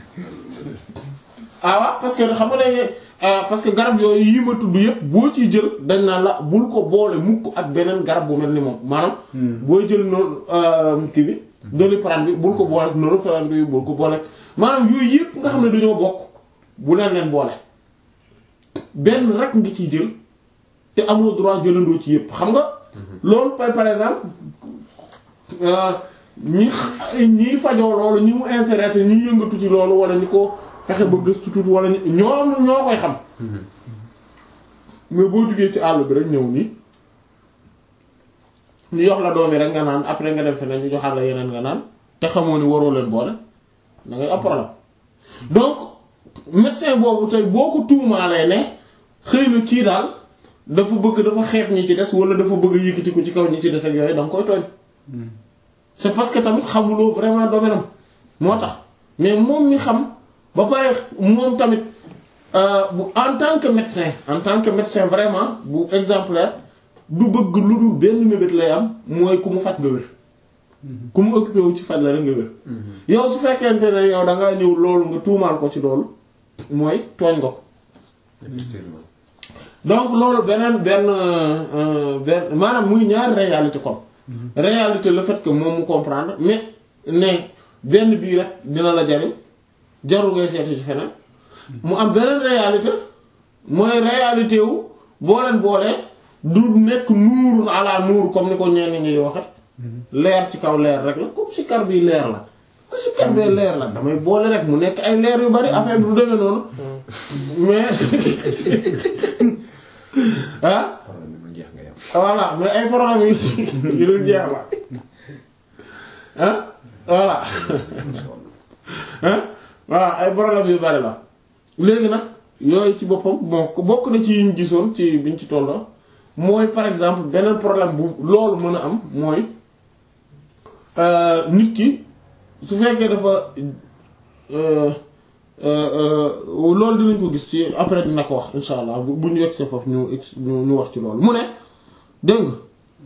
ah waaw parce que xam nga ne parce que garab yooyu yi ma tudd yëpp boo ciy jël dañ naan la bul ko boole mukk ak beneen garab bu mel ni moom maanaam booy jël noonu kii bi Doliprane bi bul ko boole ak Norepinephrine bi bul ko boole maanaam yooyu yëpp nga xam ne dañoo bokk bu leen leen boole benn rek nga ciy jël te amoo droit jëlandoo ci yëpp xam nga loolu par par exemple euh, ñi ñi fajoo loolu ñi mu intéressé ñi yëngatu ci loolu wala ñi ko fexe ba gëstu tuuti wala ñi ñoom ñoo koy xam mais boo jugee ci àll bi rek ñëw nii ñu jox la doom yi rek nga naan après nga dem feneen ñu joxaat la yeneen nga naan te xamoo ni waroo leen boole da ngay am problème donc médecin boobu tey boo ko tuumaalee ne xëy na kii daal dafa bëgg dafa xeeb ñi ci des wala dafa bëgg a yëkkati ko ci kaw ñi ci des ak yooyu da nga koy tooñ c'est parce que tamit xamuloo vraiment domaine am moo tax mais moom mi xam ba pare moom tamit euh, bu en tant que médecin en tant que médecin vraiment bu exemplaire du bëgg lu dul benn mébét lay am mooy ku mu faj nga wér ku mu occupé wu ci faj la rek nga wér yow su fekkente ne yow da ngaa ñëw loolu nga tuumaal ko ci loolu mooy tooñ nga ko effectivement donc loolu beneen benn benn maanaam muy ñaari réalité kon réalité le fait que moom mu comprendre mais ne benn bii rek dina la jariñ jarul ngay seeti ci feneen mu am beneen réalité mooy réalité wu boo leen boolee du nekk nuurun ala nuur comme ni ko ñenn ñi di waxe leer ci kaw leer rek la comme si kar bi leer la si kar bee leer la damay boole rek mu nekk ay leer yu bari affaire bi du demee noonu mais ah problème bi mu jeex nga yam voilà mais ay problème yi yu dul jeex la ah voilà ah voilà ay problème yu bari la léegi nag yooyu ci boppam bon bokk na ci yiñ gisoon ci biñ ci tolloo mooy par exemple beneen problème bu loolu mën a am mooy nit ki su fekkee dafa loolu dinañ ko gis ci après dina ko wax insha allah bu bu ñu yegg see foofu ñu ex ñu ñu wax ci loolu mu ne dégg nga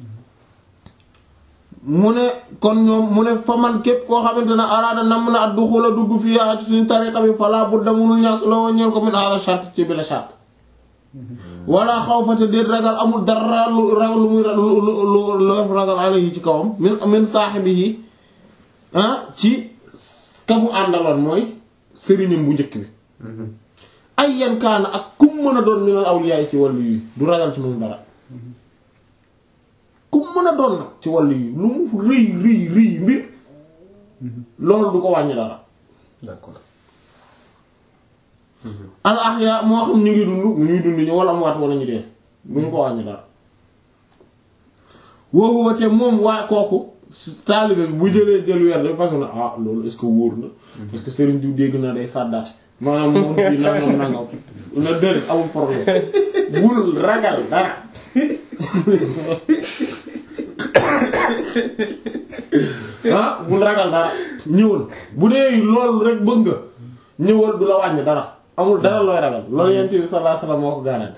mu ne kon ñoom mu ne fa man képp koo xamante ne araada nam na at du xula dugg fii yaa ci suñu tariqa bi falaa bu damunul ñàkk la woon ñeen ko min ala charte ci bi la charte wala xaw fa te déet ragal amul dara lu ragal lu muy lu lu lu ragal alayhi ci kawam min min saahibihi ah ci ka mu àndaloon mooy sëriñam bu njëkk bi ay yan kaana ak kum mën a doon minal awliya ci wàllu yi du ragal ci moom dara kum mën a doon nag ci wàllu yi lu mu rëy rëy rëy mbir loolu du ko wàññi dara d'accord al ahya moo xam ñu ngi dund mu ñuy dund ñu wala amwaat wala ñu dee bu ñu ko wàññi dara woowu te moom waa kooku taalibe bi bu jëlee jël weer de parce que na ah loolu est-ce que wóor na parce que sëriñ diw dégg na day fàddaat maanaam moom bi nangam nangam na déedéet amul problème bul ragal dara ah bul ragal dara ñëwal bu dee loolu rek bëgg nga ñëwal du la wàññi dara amul dara looy ragal loolu yent bi sallallahu alayhi wasallam moo ko garanti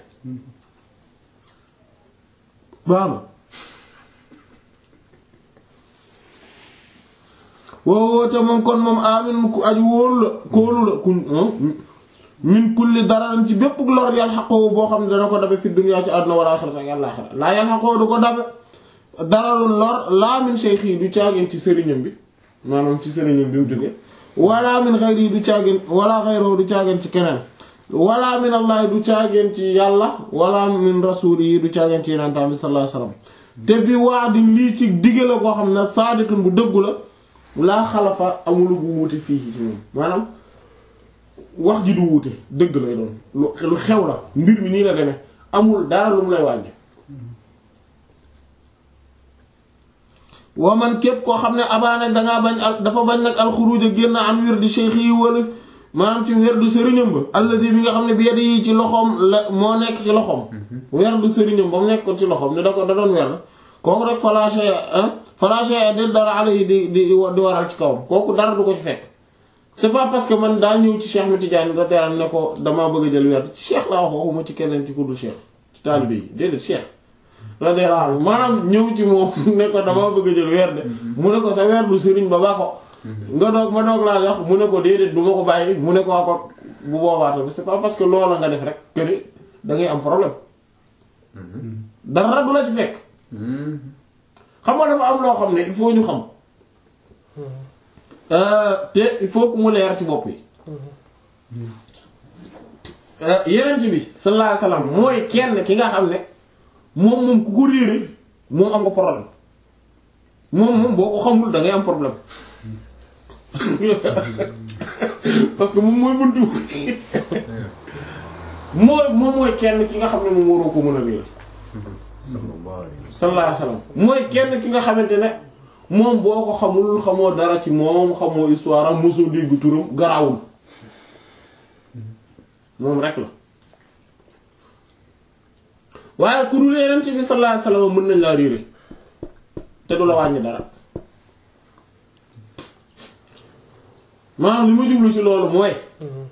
baax na woowoo te moom kon moom amin ku aju wóolu la kóolu la ku min kulli dararan ci bépp lor yàlla xaqoo boo xam ne dana ko dabe fi dunya ci àdduna wala axirata ak àllaxira laa yàlla xaqoo du ko dabe dararul lor laa min shaykhi du caageen ci sëriñam bi maanaam ci sëriñam bi mu jóge wala min xayri du caageen wala xayroo du caageen ci keneen wala min allah du caageen ci yàlla wala min rasuli yi du caageen ci yenentaan bi sallallahu alayhi wasallam te bi waa di lii ci digge la koo xam ne saadiqun bu dëggu la laa xalafa amulu bu wuute fii ci moom maanaam wax ji du wuute dëgg lay doon lu lu xew la mbir mi nii la demee amul dara lu mu lay wàññi waa man képp koo xam ne abaana dangaa bañ al dafa bañ nag alxuruj a génn an wér di cheikh yi wala maanaam ci wér du sëriñam ba alladi bi nga xam ne bi yedd yi ci loxoom la moo nekk ci loxoom wér du sëriñam ba mu nekkoon ci loxoom ne da ko da doon wer kooku rek falaché falaché de dara ala yi di di di waral ci kawam kooku dara du ko ci fekk c'est pas parce que man daa ñëw ci Cheikh Ahmed Tidiane da teral ne ko damaa bëgg a jël werd ci Cheikh laa wax waxuma ci keneen ci kuddul Cheikh ci taalibe yi déedéet Cheikh radiyallahu anhu maanaam ñëw ci moom ne ko damaa bëgg a jël werd mu ne ko sa werdu sëriñ ba ba ko nga doog ma doog laa wax mu ne ko déedéet du ma ko bàyyi mu ne ko waa ko bu boobaa tamit c'est pas parce que loola nga def rek que ni da ngay am problème dara du la ci fekk xam nga dafa am loo xam ne il faut ñu xam te il faut que mu leer ci bopp yi yenent bi sallallahu alayhi wasallam mooy kenn ki nga xam ne moom moom ku ko réere moom am nga problème moom moom boo ko xamul da ngay am problème parce que moom mooy buntu mooy moom mooy kenn ki nga xam ne moom waroo ko mën a réer sallallahu alayhi wasallam mooy kenn ki nga xamante ne moom boo ko xamul xamoo dara ci moom xamoo histoire am mosoo dégg turam garawul moom rek la waaye ku dul Yonent bi sallallahu alayhi wasallam mën nañ laa réere te du la wàññi dara maanaam li ma jublu ci loolu mooy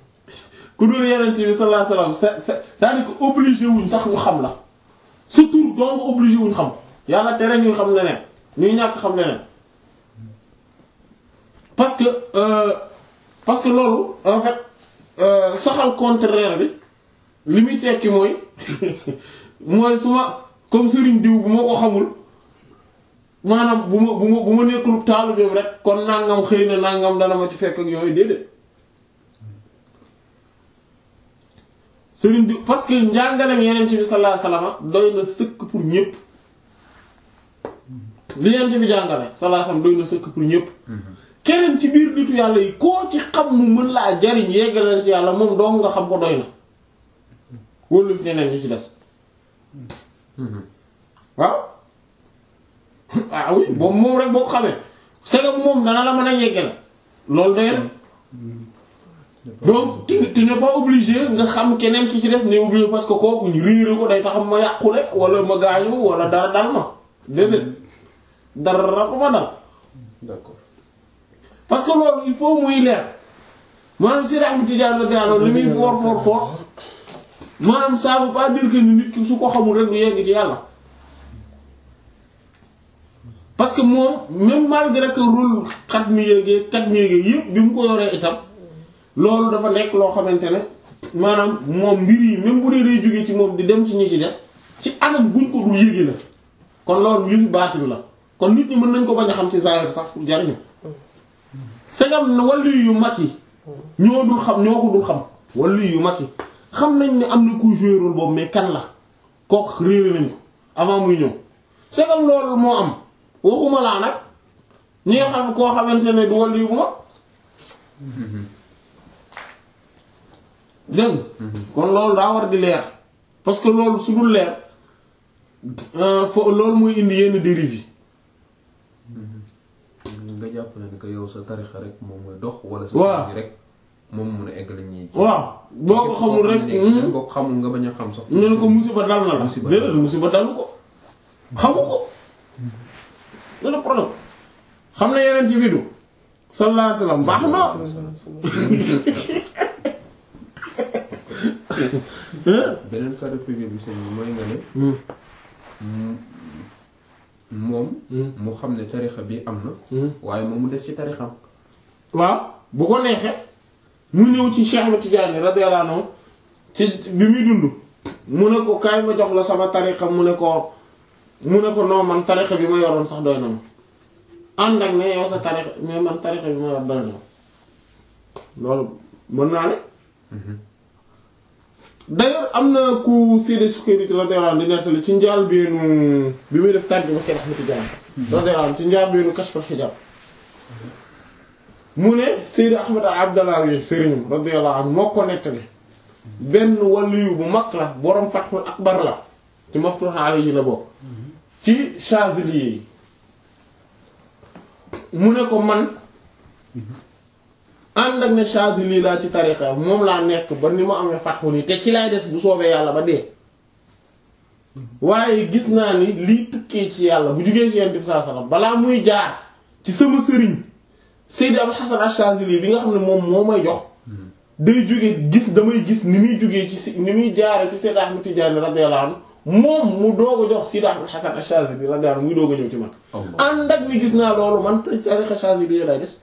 ku dul Yonent bi sallallahu alayhi wasallam c'est c'est c'est-à-dire que obligé wuñ sax ñu xam la sa tur donc obligé wuñ xam yàlla tere ñuy xam leneen ñuy ñàkk xam leneen parce que euh, parce que loolu en fait euh, saxal contraire bi li muy tekki mooy mooy su ma comme sëriñ diw bu ma ko xamul maanaam bu ma bu ma bu ma nekkul taalibeem rek kon nangam xëy na nangam dana ma ci fekk ak yooyu déedéet sëriñ diw parce que njàngalem yeneen bi sallallahu alayhi wasallam doy na sëkk pour ñépp li yeneen bi jàngale sallallahu alayhi wasallam doy na sëkk pour ñépp keneen ci biir nitu yàlla yi koo ci xam mu mën laa jariñ yeggale ci yàlla moom dong nga xam ko doy na wóolu fi ñeneen ñi ci des waaw ah oui boobu moom rek boo ko xamee c'est que moom dana la mën a yeggale loolu doy na donc tu tu n'es pas obligé nga xam keneen ki ci des ne obligé parce que kooku ñu réere ko day taxam ma yàqule wala ma gaañu wala dara dal ma déedéet dara ko ma dal d'accord parce que loolu il faut muy leer maanaam si Ahmad Tidiane radiyallahu anhu li muy fort fort fort maanaam ça veut pas dire que ni nit ki su ko xamul rek du yegg ci yàlla parce que moom même malgré que rôle xat mi yéegee kat mi yéegee yëpp bi mu ko yoree itam loolu dafa nekk loo xamante ne maanaam moom mbir yi même bu dee day jógee ci moom di dem ci ñi ci des ci anam guñ ko dul yéegi la kon loolu yu fi baatin la kon nit ñi mën nañ ko bañ a xam ci zahir sax pour jariñu segam na wàllu yu mag yi ñoo dul xam ñoo ko dul xam wàllu yu mag yi xam nañ ne am na kuy jouer rôle boobu mais kan la kooku réere nañ ko avant muy ñëw segam loolu moo am waxuma laa nag ñi nga xam koo xamante ne du wàllu yu bu mag dégg kon loolu daa war di leer parce que loolu su dul leer fo loolu muy indi yenn dérive yi nga jàpp ne que yow sa tarixa rek moom mooy dox wala sa Waaw. sëriñ rek moom mun a eggal ñi ci waaw boo ko xamul rek même boo ko xamul nga bañ a xam sax ñu ne ko musiba dal na la Musiba déedéet musiba dalu ko xamu ko loolu problème xam na yeneen ci bidu sallallahu alayhi wasallam baax na beneen cas de figure bi sëñ bi mooy nga ne m- moom mu xam ne tarixa bi am na waaye moom mu des ci tarixam waaw bu ko neexee mu ñëw ci Cheikh Ahmed Tidiane radiyallahu anhu ci bi muy dund mu ne ko kaay ma jox la sama tarixa mu ne ko mu ne ko non man tarixa bi ma yoroon sax doy na ma ànd ak ne yow sa tarixa mais man tarixa bi ma yor doy na ma loolu mën naa ne d'ailleurs am na ku Seydi Sukayri radiyallahu anhu di nettali ci njaal beenu bi muy def tàgg ba Cheikh Ahmed Tidiane radiyallahu anhu ci njaal beenu Kashful Hijab mu ne Seydi Ahmed Abdallah wi sëriñam radiyallahu anhu moo ko nettali benn waliyu bu mag la boroom Fathul Akbar la ci Maftuh alayhi la bokk ci Chazili yi mu ne ko man ànd ak ne Chazili laa ci tariqa moom laa nekk ba ni ma amee fatxu nii te ci lay des bu soobee yàlla ba dee waaye gis naa ni lii tukkee ci yàlla bu jugee ci Yonent bi sallallahu alayhi wasallam balaa muy jaar ci sama sëriñ Seydi Abul Hasan Ash-Shazili bi nga xam ne moom moo may jox day jóge gis damay gis ni muy jógee ci si ni muy jaare ci Seydi Ahmad Tidiane radiyallahu anhu moom mu doog a jox Seydi Abul Hasan Ash-Shazili radiyallahu anhu muy doog a ñëw ci man ànd ak ni gis naa loolu man te tariqa Shazili lay des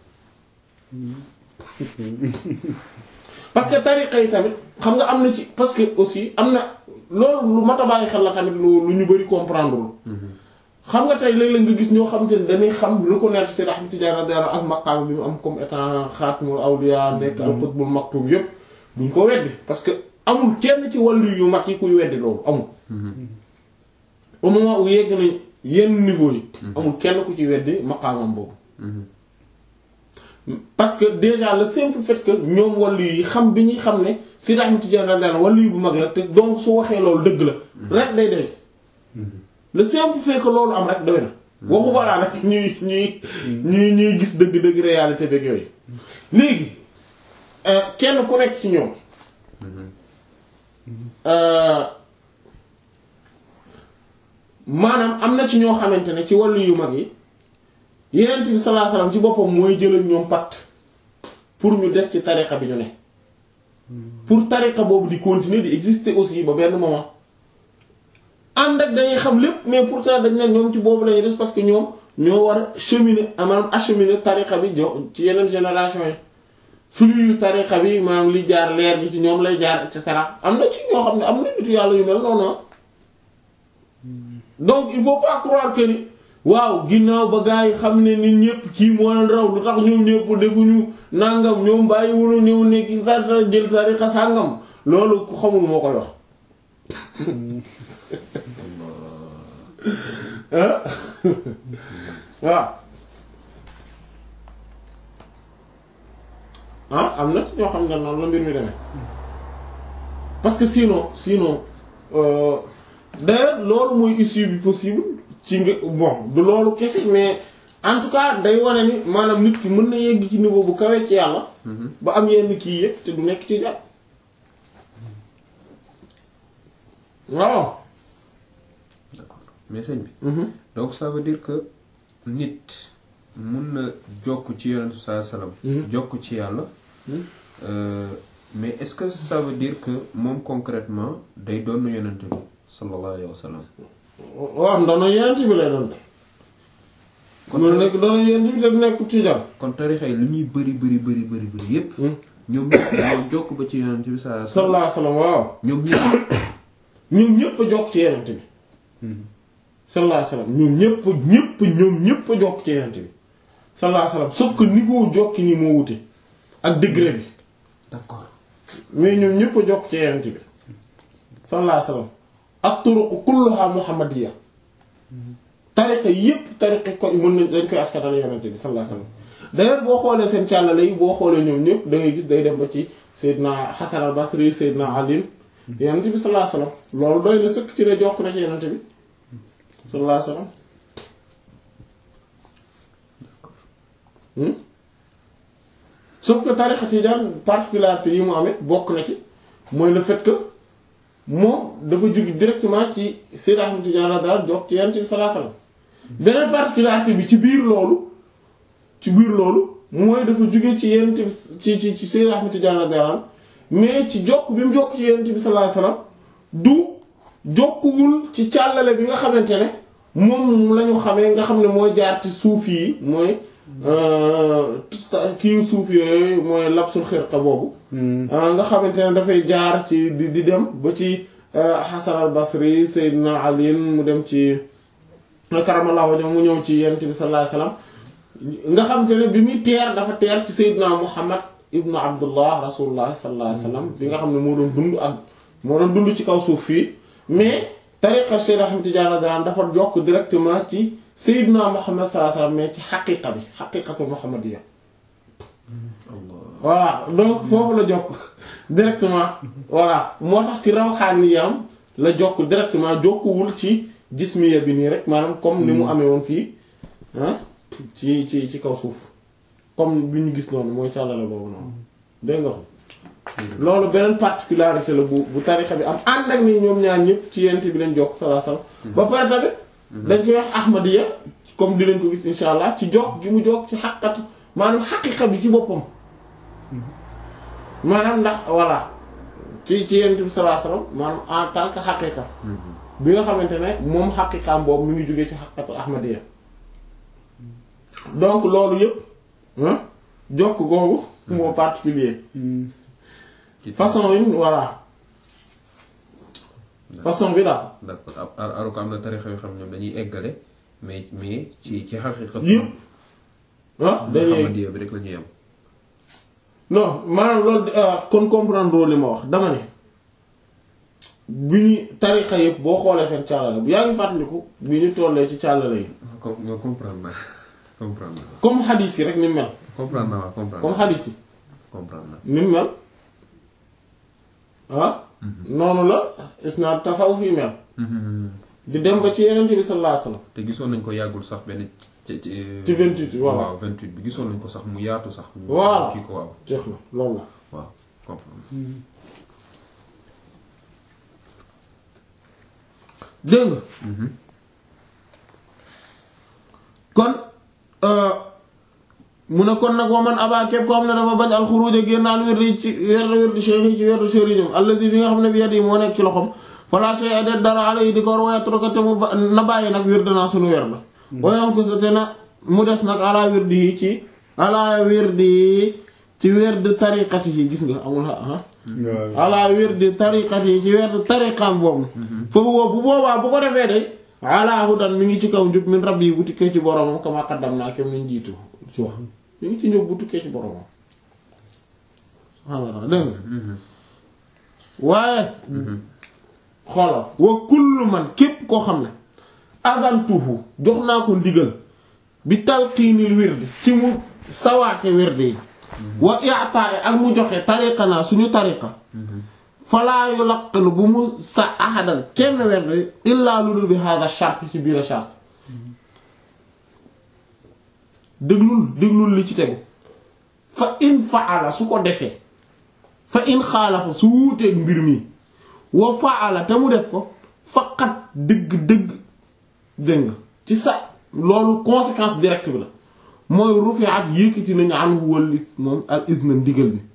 parce que tariqa yi tamit xam nga am na ci parce que aussi am na loolu lu mat a bàyyi xel la tamit lu lu ñu bari comprendre lu xam nga tey léeg-léeg nga gis ñoo xamante ne dañuy xam reconnaître Seydi Ahmad Tidiane radiyallahu anhu ak maqaam bi mu am comme étant xaatimul awliya nekk al qutbul maktum yépp duñ ko weddi parce que amul kenn ci wàllu yu mag yi kuy weddi loolu amul au moment où yegg nañ yenn niveau yi amul kenn ku ci weddi maqaamam boobu parce que déjà le simple fait que ñoom wàllu yi xam bi ñuy xam ne Seydi Ahmad Tidiane radiyallahu anhu wàllu yu bu mag la te donc su waxee loolu dëgg la rek day doy le simple fait que loolu am rek doy na waxu balaa nag ñuy ñuy ñuy ñuy gis dëgg-dëgg réalité beeg yooyu léegi kenn ku nekk ci ñoom maanaam am na ci ñoo xamante ne ci wàllu yu mag yi Yonent bi sallallahu alayhi wasallam ci boppam mooy jël ak ñoom pacte pour ñu des ci tariqa bi ñu ne pour tariqa boobu di continuer di exister aussi ba benn moment ànd ak dañuy xam lépp mais pourtant dañ ne ñoom ci boobu lañuy des parce que ñoom ñoo war a cheminer maanaam acheminer tariqa bi jo ci yeneen génération yi flux yu tariqa bi maanaam li jaar leer gi ci ñoom lay jaar et cetera am na ci ñoo xam ne am na nitu yàlla yu mel noonu donc il faut pas croire que ni waaw ginnaaw ba gars yi xam ne nit ñëpp kii moo leen raw lu tax ñoom ñëpp defuñu nangam ñoom bàyyi wunu ñëw nekk dara jël tariqa sàngam loolu ku xamul moo koy wax waaw ah am na ci ñoo xam ne noonu la mbir mi demee parce que sinon sinon euh, d'ailleurs loolu mooy issue bi possible ci nga bon du loolu kese mais en tout cas day wane ni maanaam nit ki mën na yegg ci niveau bu kawee ci yàlla ba am yenn kii yëpp te du nekk ci jàpp waaw d'accord mais sëñ bi donc ça veut dire que nit mun na jokk ci yonent saa salaam jokk ci yàlla euh, mais est-ce que ça veut dire que moom concrètement day doon yonent bi sallallahu alayhi wa sallam waaw ndono yenent bi lay doon de Kon- mu nekk ndono yenent bi te du nekk ci jàpp kon tarixa yi lu ñuy bëri bëri bëri bëri bëri yépp ñoom ñëpp ñoo jokk ba ci yonent bi saa sallallahu alayhi wasallam waaw ñoom ñëpp ñoom ñëpp a jokk ci yenent bi sallallahu alayhi wasallam ñoom ñëpp ñëpp ñoom ñëpp a jokk ci yenent bi sallallahu alayhi wasallam sauf que niveau jokki ni moo wute ak degré bi d'accord mais ñoom ñëpp a jokk ci yenent bi sallallahu alayhi wasallam ak turuq kulluha muhammadiyya tariqa yépp tariqa ko mën nañ dañ koy askatal yenent bi sallallahu alayhi wasallam d'ailleurs boo xoolee seen càllale yi boo xoolee ñoom ñëpp da ngay gis day dem ba ci Seydina Hasan al Basri Seydina Ali yenent bi sallallahu alayhi wasallam loolu doy na sëkk ci ne jokk na ci yenent bi sallallahu alayhi wasallam Hmm? sauf que tariqa tijaan particularité yi mu amee bokk na ci mooy le fait que moom dafa jóge directement ci Seyd Ahmad Tijaan la daal jokk ci Yonent bi sallallahu alayhi wasallam beneen particularité bi ci biir loolu ci biir loolu mooy dafa jóge ci Yonent bi ci ci ci Seyd Ahmad Tijaan la daal mais ci jokk bi mu jokk ci Yonent bi sallallahu alayhi wasallam du jokkuwul ci càllale bi nga xamante ne moom la ñu xamee nga xam ne mooy jaar ci suuf yi mooy kii suuf yooyu mooy lapsul xirqa boobu nga xamante ne dafay jaar ci di di dem ba ci Hasan al Basri Seydina Ali mu dem ci karamallahu wajhahu mu ñëw ci Yonent bi sallallahu alayhi wasallam nga xamante ne bi muy teer dafa teer ci Seydina Muhammad ibnu Abdullah rasulullah sallallahu alayhi wasallam bi nga xam ne moo doon dund ak moo doon dund ci kaw suuf fii mais tariqa Cheikh Ahmed Tidiane daan dafa jokk directement ci Seydina Muhammad sallallahu alayhi wasallam mais ci xaqiqa bi xaqiqatu muhammadiyya voilà donc foofu la jokk directement voilà moo tax ci rawxaaniyam la jokk directement jokkuwul ci jismiya bi nii rek maanaam comme ni mu amee woon fii ah ci ci ci kaw suuf comme bi ñu gis noonu mooy càllale boobu noonu dégg nga ko loolu beneen particularité la bu bu tarixa bi am ànd ak ni ñoom ñaar ñëpp ci yent bi lañ jokk sallallahu alayhi wasallam ba pare tamit dañ koy wax ahmadiya comme dinañ ko gis insha allah ci jokk gi mu jokk ci xaqatu maanaam xaqiqa bi ci boppam maanaam ndax voilà ci ci yent bi sallallahu alayhi wasallam maanaam en tant que xaqiqa bi nga xamante ne moom xaqiqaam boobu mi ngi jógee ci xaqatu ahmadiya donc loolu yëpp jokk googu moo particulier façon yi voilà façon bi daal d'accord aru ko am na tarixa yoo xam ñoom dañuy eggale mais mais ci ci xaqiqa yëpp ah dañuy Muhammadiyya bi rek la ñuy am non maanaam loolu kon comprendre li ma wax dama ne bi ñu tarixa yëpp boo xoolee seen càllale bu yaa ngi fàttaliku bi ñu tollee ci càllale yi com nga comprendre naa comprendre naa comme xadiis yi rek ni mu mel comprendre naa waaw comprendre comme naa xadiis yi comprendre naa ni mu mel ah noonu la isnaad tasawuf yi mel di dem ba ci yeneen bi sallallahu alayhi wasallam te gisoon nañ ko yàggul sax benn ci ci ci 28 voilà. waaw 28 bi gisoon nañ ko sax mu yaatu sax mu Voilà. kii ko waaw jeex na loolu la waaw comprendre dégg nga kon mu ne kon nag wa man abaa képp ko xam ne dafa bañ alxuruuj génn al wirdi ci werd wirdi cheikh yi ci werdu sëriñam allazi bi nga xam ne bi yadi moo nekk ci loxom fala shay'a de dara alayhi di ko war waaye te mu ba na bàyyi nag wird naa suñu werd la wayoon ko te na mu des nag ala wirdi yi ci ala wirdi yi ci werd tariqati yi gis nga amul ah ala wirdi tariqati yi ci werd tariqam boobu foofu boobu bu boobaa bu ko defee de ala hudan mi ngi ci kaw njub min rabbi bu tukkee ci boromam kama qaddam naa kem niñ jiitu ci wax mi ngi ci njub bu tukkee ci boromam subhaanallah dégg nga waaye xoolal wa kullu man képp koo xam ne adantuhu jox naa ko ndigal bi talqiinil wirdi ci mu sawaate wirdi yi wa i'ta'i ak mu joxe tariqa naa suñu tariqa falaa yulaqqinu bu mu sa ahadan kenn wirdi illaa lu dul bi hada shart ci biir a shart déglul déglul li ci tegu fa in fa'ala su ko defee fa in xaalafa su wuuteeg mbir mi wa fa'ala te mu def ko faqat dëgg-dëgg dégg nga ci sa loolu conséquence directe bi la mooy rufi'at yëkkati nañu anhu wali moom al izna ndigal bi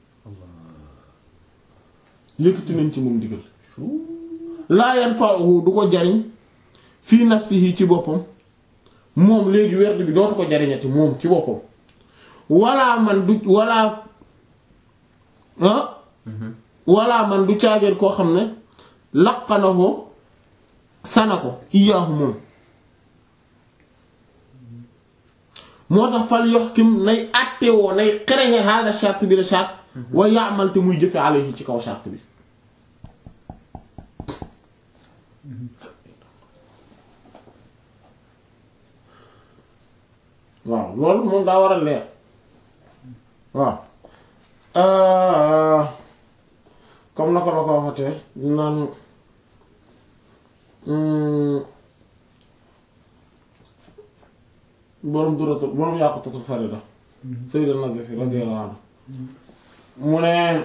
yëkkati nañ ci moom ndigal laa yanfa'uhu du ko jariñ fii nafsihi ci boppam moom léegi werd bi dootu ko jariñati moom ci boppam wala man du wala ah wala man du caageen koo xam ne laqanahoo sana ko iyaahu moom moo tax fal yoxkim nay àttewoo nay xereñe hada charte bi la charte wa yaamal te muy jëfe alayhi ci kaw charte bi waaw loolu moom daa war a leer waaw comme na ko la ko waxatee naan boroom duratul boroom yàqutatul farida Sayyid an-Nazifi radiyallahu anhu mu ne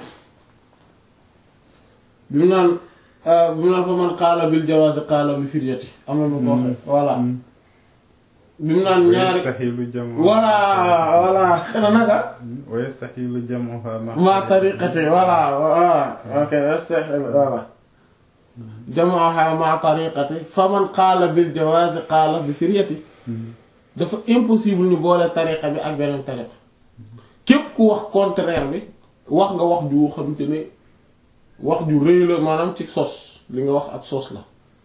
bi mu naan bi mu naan fa man qaala bil jawaazi qaala bi firyati am na mu ko waxe voilà bi mu naan ñaari yastahilu jamu voilà voilà xena naka wa yastahilu jamuha ma tariqati voilà voilà ok yastahilu voilà jamuha ma tariqati fa man qaala bil jawaazi qaala bi firyati dafa impossible ñu boole tariqa bi ak beneen tariqa képp ku wax contraire bi wax nga wax ju xamante ne wax ju rëy la maanaam ci sos li nga wax ak sos la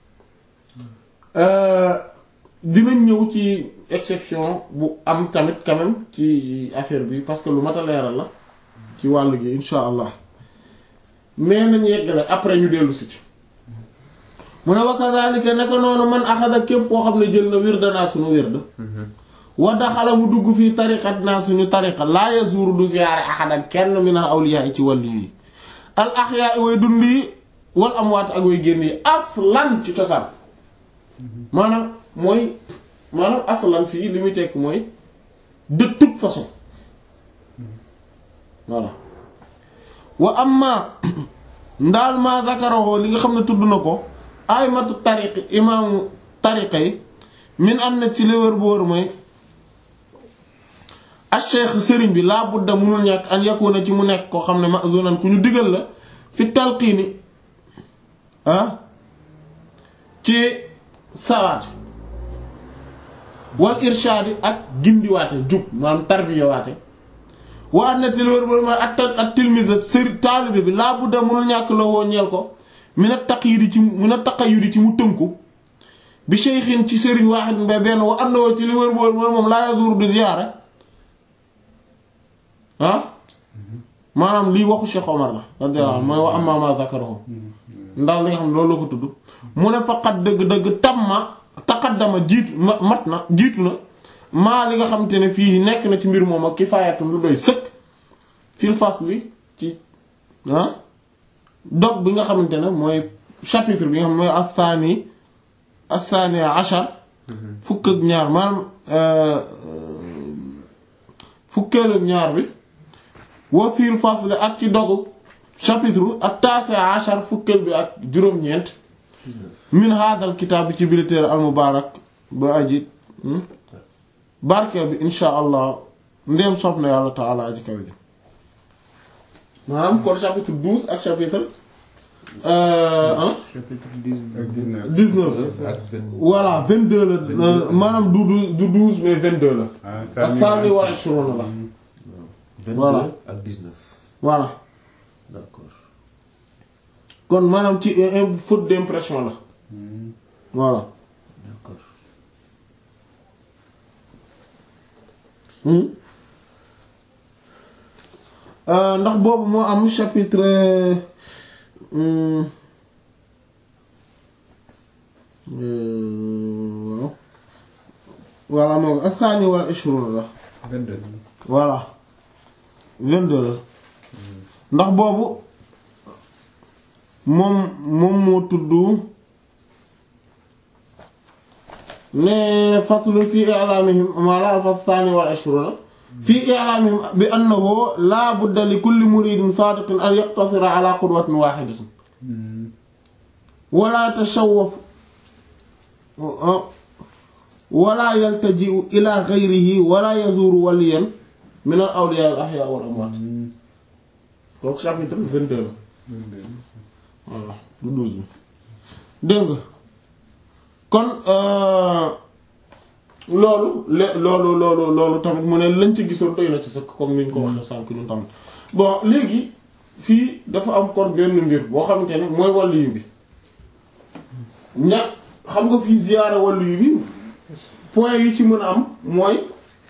dinañ ñëw ci exception bu am tamit quand même ci affaire bi parce que lu mat a leeral la ci wàll gi insha allah mais nañ yeggale après ñu dellu si ci mu ne wa kadhalika naka noonu man axada képp koo xam ne jël na wirda naa suñu wirda wa daxala mu dugg fii tariqat naa suñu tariqa laa yazuru du siyaare axadan kenn min al awliya yi ci wàllu yi al axyaa way dund yi wal amwaat ak way génn yi aslan ci cosaan maanaam mooy maanaam aslan fii li muy tekk mooy de toute façon voilà wa amma ndaal ma zakarahu li nga xam ne tudd na ko aymatu tariqi imaamu tariqa yi min am na ci li wër bu wër mooy acheikh sëriñ bi laa budda munul ñàkk an yakuna ci mu nekk koo xam ne ma'zunan ku ñu digal la fi talqiini ah ci sawaat wal irshaadi ak gindiwaate jub maanaam tarbiyawaate wa an na ci li wër bu wër mooy at at tilmise sëri taalibe bi laa budda munul ñàkk la woo ñeel ko mina taqyidi ci mina taqayyudi ci mu tënku bi shaykhin ci sëriñ waaxid mba benn wa àndoo ci li wër bu wër mooy moom laa yazuru du ziyaara ah maanaam lii waxu Cheikh Omar la radiyallahu anhu mooy wa amma ma zakarahu ndax li nga xam ne loolu la ko tudd mu ne faqat dëgg-dëgg tamma taqaddama jiitu mat na jiitu na maa li nga xamante ne fii nekk na ci mbir moom ak kifaayatun lu doy sëkk fil fasli ci ah dog bi nga xamante ne mooy chapitre bi nga xam mooy astaani astaani ashar fukk ak ñaar maanaam fukkeel ak ñaar bi wa fiir fasl ak ci dogu chapitre ak taasi ashar fukkeel bi ak juróom-ñeent min haadal kitaab bi ci biir téere al mubaarak ba aji barkeel bi insha allah ndéem sopp na yàlla taala aji kaw ji maanaam kon chapitre douze ak chapitre euh, hein chapitre 19 ak 19. 19 ak 20 voilà 22 la euh, maanaam du du du 12 mais 22 la ah ak saani wala shuruuna la 22 Voilà. ak 19 voilà d'accord kon maanaam ci euh, euh, faute d'impression la voilà d'accord Hmm. Euh, ndax boobu moo am chapitre hmm, euh, waaw voilà moom asaani wala ishruna la 22 voilà 22 la ndax boobu moom moom moo tudd ne faslu fi i'lamihim maanaam al-fasl thani wal ishruna fi i'lamihim bi annahu la budda li kulli muridin sadiqin an yaqtasira ala qudwatin wahidatin wala tashawwaf wala yaltaji'u ila ghayrihi wala yazuru waliyan min al-awliya al-ahya wal amwat donc chapitre 22 la voilà du 12 bi dégg nga kon euh, loolu le loolu loolu loolu tamit mu ne lañ ci gisoon doy na ci sëkk comme ni ñu ko waxee sànk ñun tamit bon léegi fii dafa am kon benn mbir boo xamante ne mooy wàlliyu bi ña xam nga fii ziyaara wàlliyu bi point yi ci mën a am mooy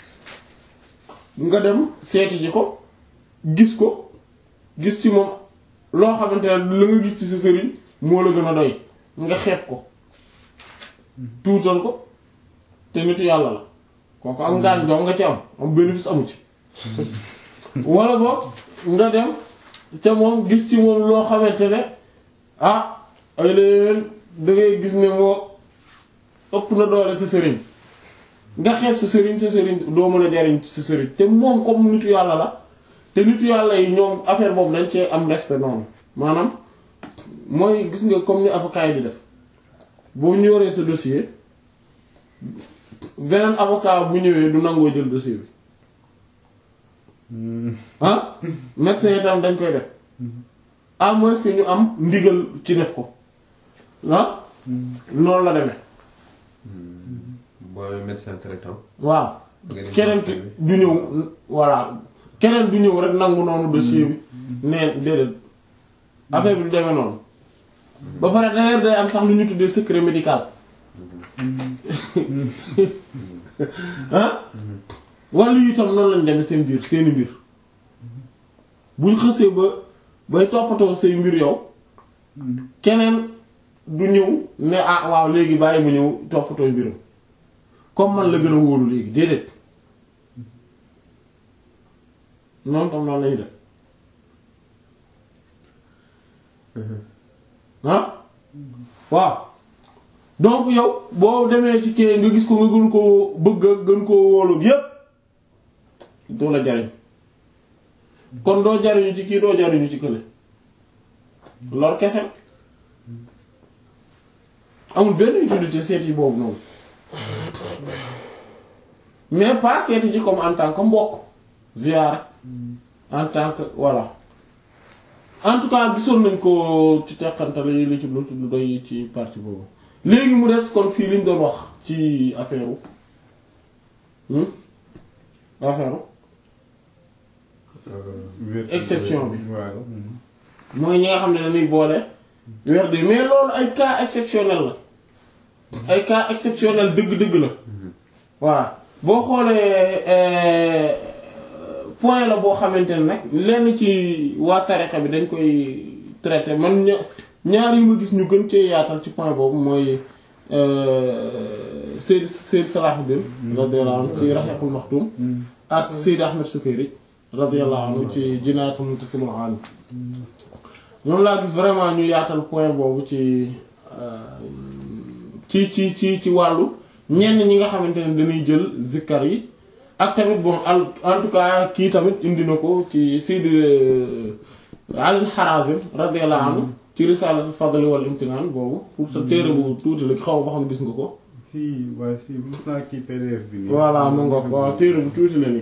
nga dem seeti ji ko gis ko gis ci moom loo xamante ne la nga gis ci sa sëriñ moo la gën a doy nga xeeb ko tuutal ko te nitu yàlla la kooku am ngaañ doom nga ci am am bénéfice amu ci wala boog nga dem ca moom gis ci moom loo xamante ne ah ay leen da ngay gis ne moo ëpp na doole sa sëriñ nga xeeb sa sëriñ sa sëriñ doo mën a jariñ ci sa sëriñ te moom comme nitu yàlla la te nitu yàlla yi ñoom affaire boobu dañ cee am respect noonu maanaam mooy gis nga comme ni avocat yi di def boo ñu yoree sa dossier beneen avocat bu ñëwee du nangoo jël dossier bi ah médecin itam dañ koy def à moins que ñu am ndigal ci def ko ah noonu la demee booy médecin traitant waaw nga dem keneen ki du ñëw voilà keneen du ñëw rek nangu noonu dossier bi neen déedéet affaire bi du demee noonu ba pare d'ailleurs day am sax lu ñu tuddee secret médical ah wàllu yi itam noonu lañ demee seen biir seeni mbir buñ xësee ba bay toppatoo say mbir yow keneen du ñëw ne ah waaw léegi bàyyi mu ñëw toppatoo mbiram comme man la gën a wóoru léegi déedéet noonu tam noonu lañu def ah waaw donc yow boo demee ci kii nga gis ko nga gën koo bëgg a gën koo wóolu yépp doo la jariñ kon doo jariñu ci kii doo jariñu ci kële lor kese amul benn utilité seet yi boobu noonu mais pas seeti ji comme en tant que mbokk ziyaara en tant que voilà en tout cas gisoon nañ ko ci teqantal yi li ci lu lu doy ci partie boobu léegi mu des kon fii liñ doon wax ci affaire u affaire exception bi. waaw. mooy ñi nga xam ne dañuy boole werd yi mais loolu ay cas exceptionnel la ay cas exceptionnel dëgg-dëgg la voilà boo xoolee euh, point la boo xamante ne nag lenn ci waa tarixa bi dañ koy traité man ña ñaar yu ma gis ñu gën cee yaatal ci point boobu mooy Seyd Seyd Salahuddin radiyallahu anhu ci Rahiqul Maktum ak Seyd Ahmed Sukayri radiyallahu anhu ci Jinaatul Muntasimul Alim ñoom laa gis vraiment ñu yaatal point boobu ci ci ci ci ci wàllu ñenn ñi nga xamante ne dañuy jël zikkar yi ak tamit bon al en tout cas kii tamit indi na ko ci Seydi Ali Harazim radiyallahu anhu ci Risalatul Fadl wal Imtinan boobu pour sa téere bu tuuti la xaw ma xam gis nga ko si waa si mos naa kii PDF bi nii. voilà mu nga waaw téere bu tuuti la nii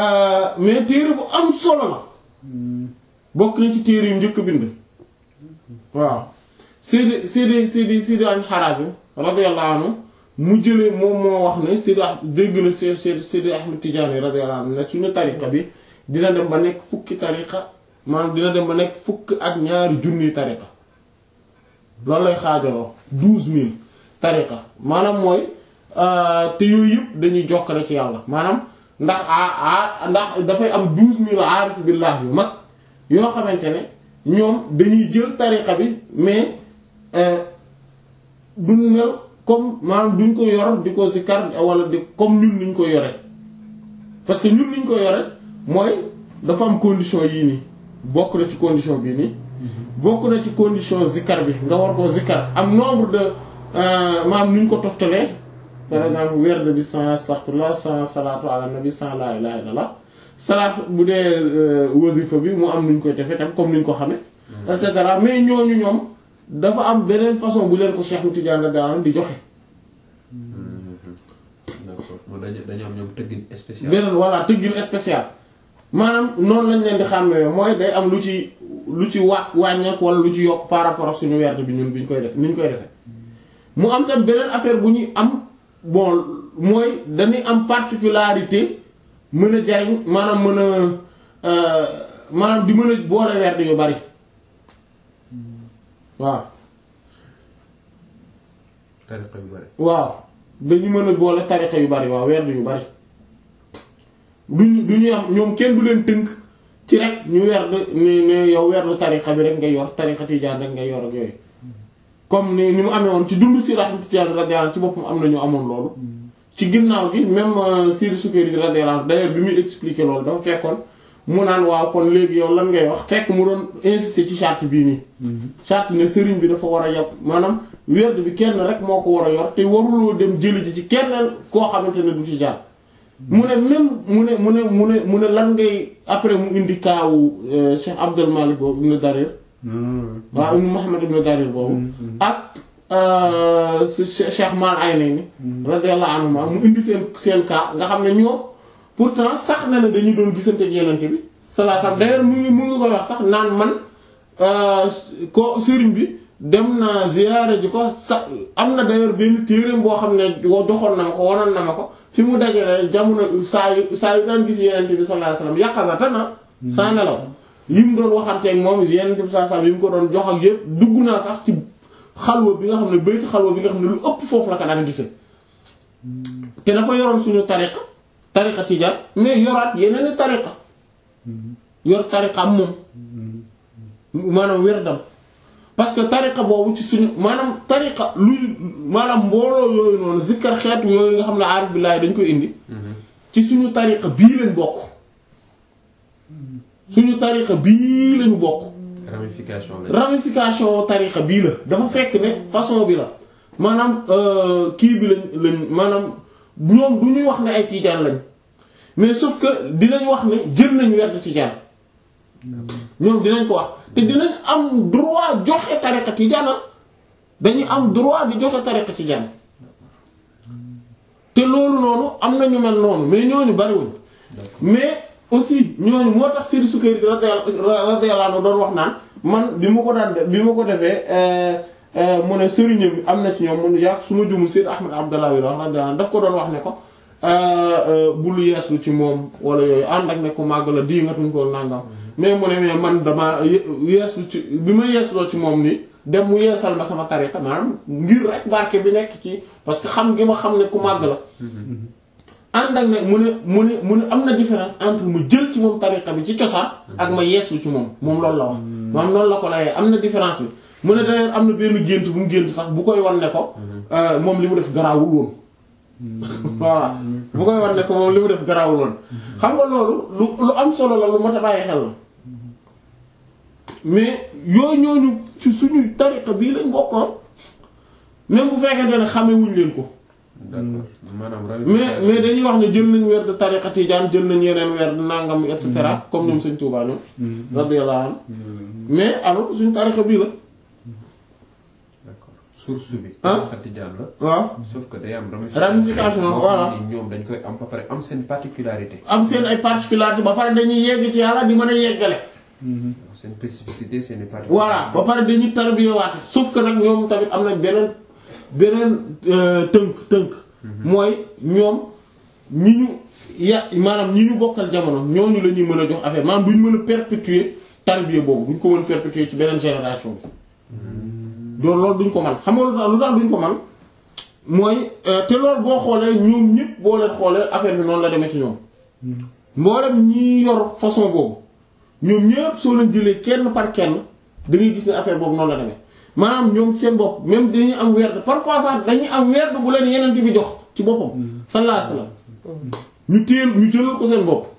mais téere bu am solo la bokk na ci téere yu njëkk bind waaw Sidi Sidi Sidi Sidi al-Harazim radiyallahu anhu mu jëlee moom moo wax ne Sidi dégg na Sidi Sidi Ahmed Tidiane radiyallahu anhu ne suñu tariqa bi dina dem ba nekk fukki tariqa maanaam dina dem ba nekk fukk ak ñaari junniy tariqa loolu lay xaajaloo douze mille tariqa maanaam mooy te yooyu yëpp dañuy jokkale ci yàlla maanaam ndax a ndax dafay am douze mille aarif billah yu mag yoo xamante ne ñoom dañuy jël tariqa bi mais duñ mel comme maanaam duñ ko yor di ko zikar wala di comme ñun niñ ko yore parce que ñun niñ ko yore mooy dafa am condition yii nii bokk na ci condition bii nii bokk na ci condition zikar bi nga war koo zikar am nombre de maanaam nuñ ko toftalee par exemple werd bi sans astaghfirullah sans salatu ala nabi sans la ilaha illallah salaat bu dee wasifa bi mu am nuñ koy defee tam comme niñ ko xame et cetera mais ñooñu ñoom dafa am beneen façon bu leen ko Cheikh Tidiane radiyallahu di joxe. d'accord moom dañu dañu am ñoom tëggin spécial. beneen voilà tëggin spécial maanaam noonu lañ leen di xàmmee mooy day am lu ci lu ci wàcc wàññeeku wala lu ci yokk par rapport ak suñu werd bi ñun bi ñu koy def ni ñu koy defee. mu am tam beneen affaire bu ñuy am bon mooy dañuy am particularité mën a jariñ maanaam mën a maanaam di mën a boole werd yu bari. waaw. tariqa yu bari. waaw dañu mën a boole tariqa yu bari waaw werd yu bari duñu du ñu am ñoom kenn du leen tënk ci rek ñu werd ni ne yow werdu tariqa bi rek ngay yor tariqa tijaan rek ngay yor ak yooyu. comme ni ni mu amee woon ci dund si Ahmad Tijaan radiyallahu ci boppam am na ñu amoon loolu. ci ginnaaw gi même Sidi Sukayri radiyallahu d'ailleurs bi muy expliquer loolu dafa fekkoon. mu naan waaw kon léegi yow lan ngay wax fekk mu doon insister ci charte bii nii. charte ne sëriñ bi dafa war a yàpp maanaam werd bi kenn rek moo ko war a yor te waruloo dem jëli ji ci kenn koo xamante ne du ci jaar. mu ne même mu ne mu ne mu ne mu ne lan ngay après mu indi kaawu Cheikh Abdul Malik boobu ibn Darir. waaw ibn Muhammad ibn Darir boobu. ak Cheikh Mal Aynayni. radiyallahu anhuma mu indi seen seen kaa nga xam ne ñoom. pourtant sax na ne dañuy doon gisante ak yenente bi sallallahu alayhi wasallam d'ailleurs mu ngi mu ngi koy wax sax naan man ko sëriñ bi dem na ziyaare ji ko sa am na d'ailleurs benn téereem boo xam ne joxoon na ma ko wanoon na ma ko fi mu dajale jamono saa yu saa yu daan gis yenente bi sallallahu alayhi wasallam yàqasata na saa nelaw yi mu doon waxanteeg moom yenente bi sallallahu alayhi wasallam yi mu ko doon jox ak yëpp dugg naa sax ci xalwa bi nga xam ne bayti xalwa bi nga xam ne lu ëpp foofu la ko daan gise te dafa yoroon suñu tariqa tariqa tijaan mais yoraat yeneen i tariqa yor tariqa am moom maanaam wérdam parce que tariqa boobu ci suñu maanaam tariqa luy maanaam mbooloo yooyu noonu zikkar xeetu yooyu nga xam ne aarif billaahi dañ koy indi ci suñu tariqa bii lañ bokk suñu tariqa bii lañu bokk ramification la. ramification tariqa bii la dafa fekk ne façon bi la maanaam kii bi lañ lañ maanaam ñoom du ñuy wax ne ay tiijaan lañ mais sauf que dinañ wax ne jël nañ werd tijaan ñoom dinañ ko wax te dinañ am droit joxe tariqa tijaan dañuy am droit di joxe tariqa tijaan te loolu noonu am na ñu mel noonu mais ñooñu bariwuñ mais aussi ñooñu moo tax Seydi Sukayri radiyallahu anhu doon wax naan man bi ma ko daan def bi ma ko defee mu ne sëriñam bi am na ci ñoom mu yàq su ma jumul Seydi Ahmad Abdallah wi wax radiyallahu daf ko doon wax ne ko bul yeeslu ci moom wala yooyu ànd ak ne ko màgg la di nga tuñ ko nangam mais mu ne mais man dama yeeslu ci bi ma yeesloo ci moom nii dem mu yeesal ma sama tariqa maanaam ngir rek barke bi nekk ci parce que xam gi ma xam ne ku màgg la ànd ak ne mu ne mu ne mu ne am na différence entre mu jël ci moom tariqa bi ci cosaan ak ma yeeslu ci moom moom loolu la wax maanaam noonu la ko layee am na différence bi mu ne d'ailleurs am na benn gént bu mu gént sax bu koy wan ne ko moom li mu def garaawul woon voilà bu koy wan ne ko moom li mu def garaawul woon xam nga loolu lu lu am solo la lu mat a bàyyi xel la mais yooyu ñooñu ci suñu tariqa bii lañ bokkoon même bu fekkente ne xamewuñ leen ko d'accord maanaam mais mais dañuy wax ne jël nañ weer de tariqa tijaan jël nañ yeneen weer de nangam et cetera comme ñoom sëñ Tuubaa ñoom radiyallahu anhu mais alors suñu tariqa bii la d'accord source bi ah tariqa tijaan la waaw sauf que day am ramification boo voilà xam ne ñoom dañ koy am ba pare am seen particularité am seen ay particularités ba pare dañuy yegg ci yàlla di mën a yeggale seen spécificité seen i parties. voilà ba pare dañuy tarbiyewaate sauf que nag ñoom tamit am na beneen beneen euh, tënk tënk mooy ñoom ñi ñu ya maanaam ñi ñu bokkal jamono ñooñu la ñuy mën a jox affaire maanaam duñ mën a perpétuer tarbiya boobu duñ ko mën a perpétuer ci beneen génération bi loolu loolu duñ ko man xam nga lu tax lu tax duñ ko man mooy euh, te loolu boo xoolee ñoom ñëpp boo leen xoolee affaire bi noonu la demee ci ñoom mboolem ñi yor façon boobu ñoom ñëpp soo leen jëlee kenn par kenn da ngay gis ne affaire boobu noonu la demee maanaam ñoom seen bopp même dañuy am werd parfois sax dañuy am werd bu leen yeneen bi jox ci boppam. sallallahu alayhi wasallam ñu téel ñu jëlal ko seen bopp.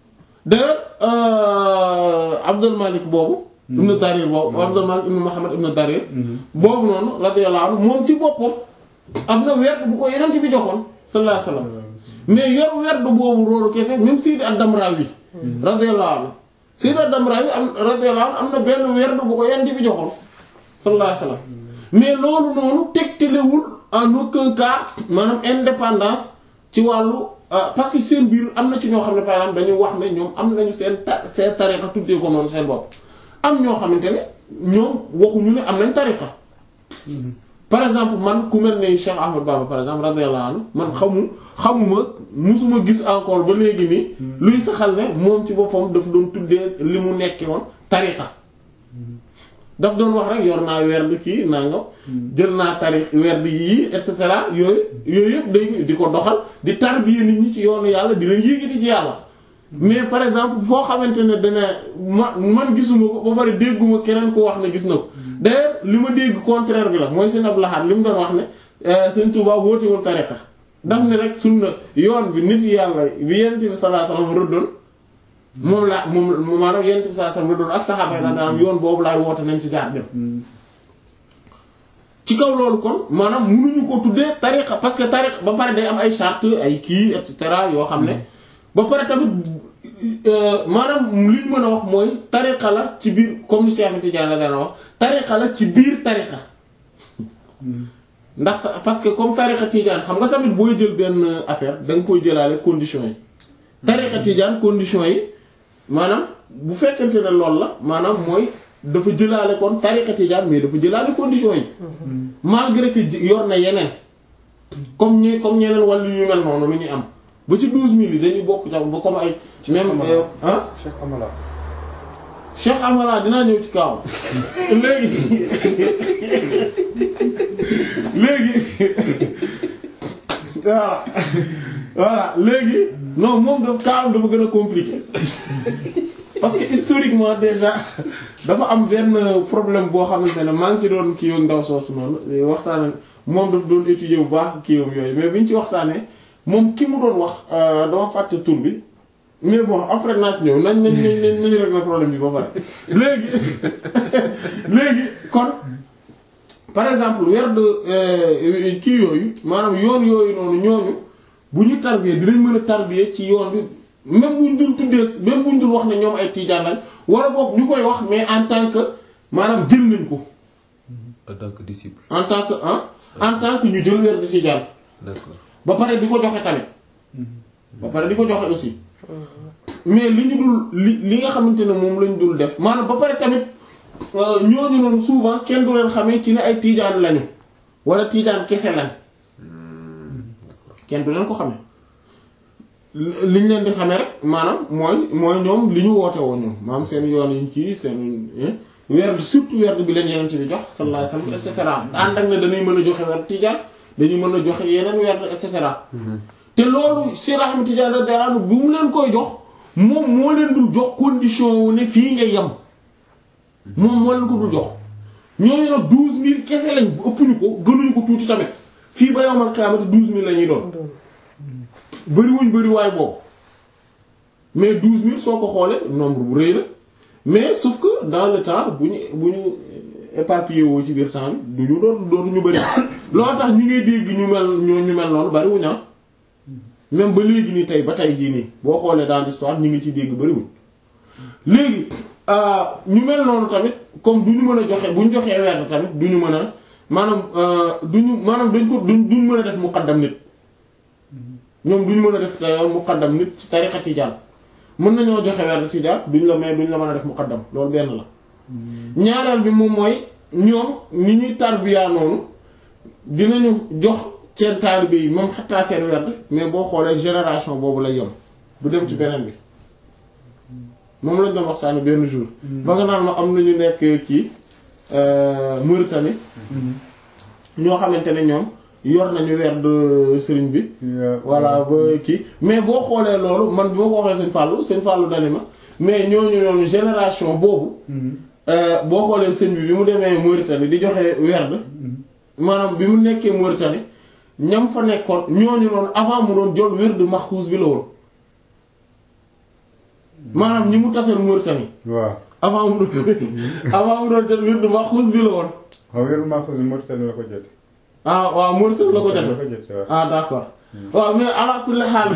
d'ailleurs Abdul Malik boobu. ibn Darir boobu Abdul Malik ibn Muhammad ibn Darir. boobu noonu radiyallahu anhu moom ci boppam am na werd bu ko yeneen bi joxoon sallallahu alayhi wasallam mais yor werd boobu roolu kese même Sayyid ad-Damrawi radiyallahu anhu Sayyid ad-Damrawi am radiyallahu anhu am na benn werd bu ko yeneen bi joxoon sallallahu alayhi wasallam mais loolu noonu tegtalewul en aucun cas maanaam indépendance ci wàllu parce que seen biir am na ci ñoo xam ne par exemple dañu wax ne ñoom am nañu seen ta seen tariqa tuddee ko noonu seen bopp am ñoo xamante ne ñoom waxuñu ne am nañ tariqa par exemple man ku mel ne Cheikh Ahmad Bamba par exemple radiyallahu anhu man xamu xamuma musuma gis encore ba léegi nii luy saxal ne moom ci boppam daf doon tuddee li mu nekkee woon tariqa daf doon wax rek yor naa werd kii nangam jël naa tarix werd yii et cetera yooyu yooyu yëpp day di ko doxal di tarbiya nit ñi ci yoonu yàlla di leen yéegati ci yàlla mais par exemple foo xamante ne dana ma man gisuma ko ba pare dégguma keneen ko wax ne gis na ko d'ailleurs li ma dégg contraire bi la mooy seen ab laxaat li mu doon wax ne seen Tuubaa wootewul tariqa daf ne rek sunna yoon bi nit yàlla bi Yonent bi sallallahu alayhi wasallam rëddoon moom laa moom maanaam Yonent bi sallallahu alayhi wasallam rëddoon ak saxaaba yi radiyallahu yoon boobu laay woote nañ ci jaar dem ci kaw loolu kon maanaam mënuñu ko tuddee tariqa parce que tariqa ba pare day am ay charte ay kii et cetera yoo xam ne ba pare tamit maanaam li ñu mën a wax mooy tariqa la ci biir comme ni Cheikh Tidiane la daan wax tariqa la ci biir tariqa ndax parce que comme tariqa Tidiane xam nga tamit booy jël benn affaire da nga koy jëlaale conditions yi. tariqa Tidiane conditions yi maanaam bu fekkente ne loolu la maanaam mooy dafa jëlaale kon tariqa Tidiane mais dafa jëlaale conditions yi. malgré que yor na yeneen. comme ñi comme ñeneen wàllu yu mel noonu lu ñuy am. ba ci douze mille yi dañuy bokk jàpp ba comme ay. même ah. Cheikh Amala. Cheikh Amala dinaa ñëw ci kaw léegi léegi voilà voilà léegi non moom daf kaam dafa gën a compliqué parce que historiquement déjà dafa am benn problème boo xamante ne maa ngi ci doon kii ak ndaw soosu noonu waxtaan moom daf doon étudier bu baax kii yooyu mais bi ñu ci waxtaanee. moom ki mu doon wax dama fàtte tur bi mais bon après naa ci ñëw nañ nañ nañ nañ régler problème bi ba pare léegi léegi kon par exemple werd kii yooyu maanaam yoon yooyu noonu ñooñu bu ñu tarbiyee dinañ mën a tarbiyee ci yoon bi même buñ dul tuddee même buñ dul wax ne ñoom ay tiijaan lañ wala boog ñu koy wax mais en tant que maanaam jël nañ ko. en tant que disciple. en tant que ah en tant que ñu jël werd tiijaan. d'accord. ba pare di ko joxe tamit ba pare di ko joxe aussi mais li ñu dul li li nga xamante ne moom lañ dul def maanaam ba pare tamit ñooñu noonu souvent kenn du leen xamee ci ne ay tiijaan lañu wala tiijaan kese lañ kenn du leen ko xamee li ñu leen di xamee rek maanaam mooy mooy ñoom li ñu woote woon ñoom maanaam seen yoon yi ci seen werd surtout werd bi leen yeneen ci bi jox sallallahu alayhi wasallam et cetera ànd ak ne dañuy mën a joxe werd tiijaan dañu mën a joxe yeneen werd et cetera te loolu si Ahmad Tidiane radiyallahu anhu bu mu leen koy jox moom moo leen dul jox condition wu ne fii nga yem moom moo leen ko dul jox ñooñu nag douze mille kese lañ ëpp ñu ko gënuñu ko tuuti tamit fii ba yawmal qiyaamati douze mille la ñuy doon bëriwuñ bëri waay boobu mais douze mille soo ko xoolee nombre bu rëy la mais sauf que dans le temps bu ñu bu ñu éparpillé woo ci biir temps bi du ñu dootu dootu ñu bëri loolu tax ñi ngay dégg ñu mel ñoo ñu mel noonu bariwuñ ah même ba léegi nii tey ba tey jii nii boo xoolee dans l'histoire ñi ngi ci dégg bariwuñ léegi ñu mel noonu tamit comme du ñu mën a joxe bu ñu joxee weer tamit du ñu mën a maanaam du ñu maanaam dañ ko duñ duñ mën a def muqaddam nit ñoom duñ mën a def muqaddam nit ci tariqa tijaan mën nañoo joxe werd tijaan duñ la may duñ la mën a def muqaddam loolu benn la ñaareel bi moom mooy ñoom ni ñuy tarbiya noonu dinañu jox seen taalibe yi moom xattaa seen werd mais boo xoolee génération boobu lay yem du dem ci beneen bi moom lañ doon waxtaane benn jour ba nga naan ma am nañu nekk kii Mauritanie ñoo xamante ne ñoom yor nañu werd sëriñ bi voilà ba kii mais boo xoolee loolu man bi ma ko waxee sëñ Fallou sëñ Fallou dani ma mais ñooñu ñooñu génération boobu boo xoolee sëñ bi bi mu demee Mauritanie di joxe werd maanaam bi mu nekkee Mauritanie ñam fa nekkoon ñooñu noonu avant mu doon jël werd maxuus bi la woon maanaam ñi mu tasal Mauritanie waaw avant mu doon avant mu doon jël werd maxuus bi la woon xaw wéru Mahfouz Mauritanie la ko jot ah waaw Mauritanie la ko la jote ko jot waaw ah d'accord waaw mais ala kulli xaal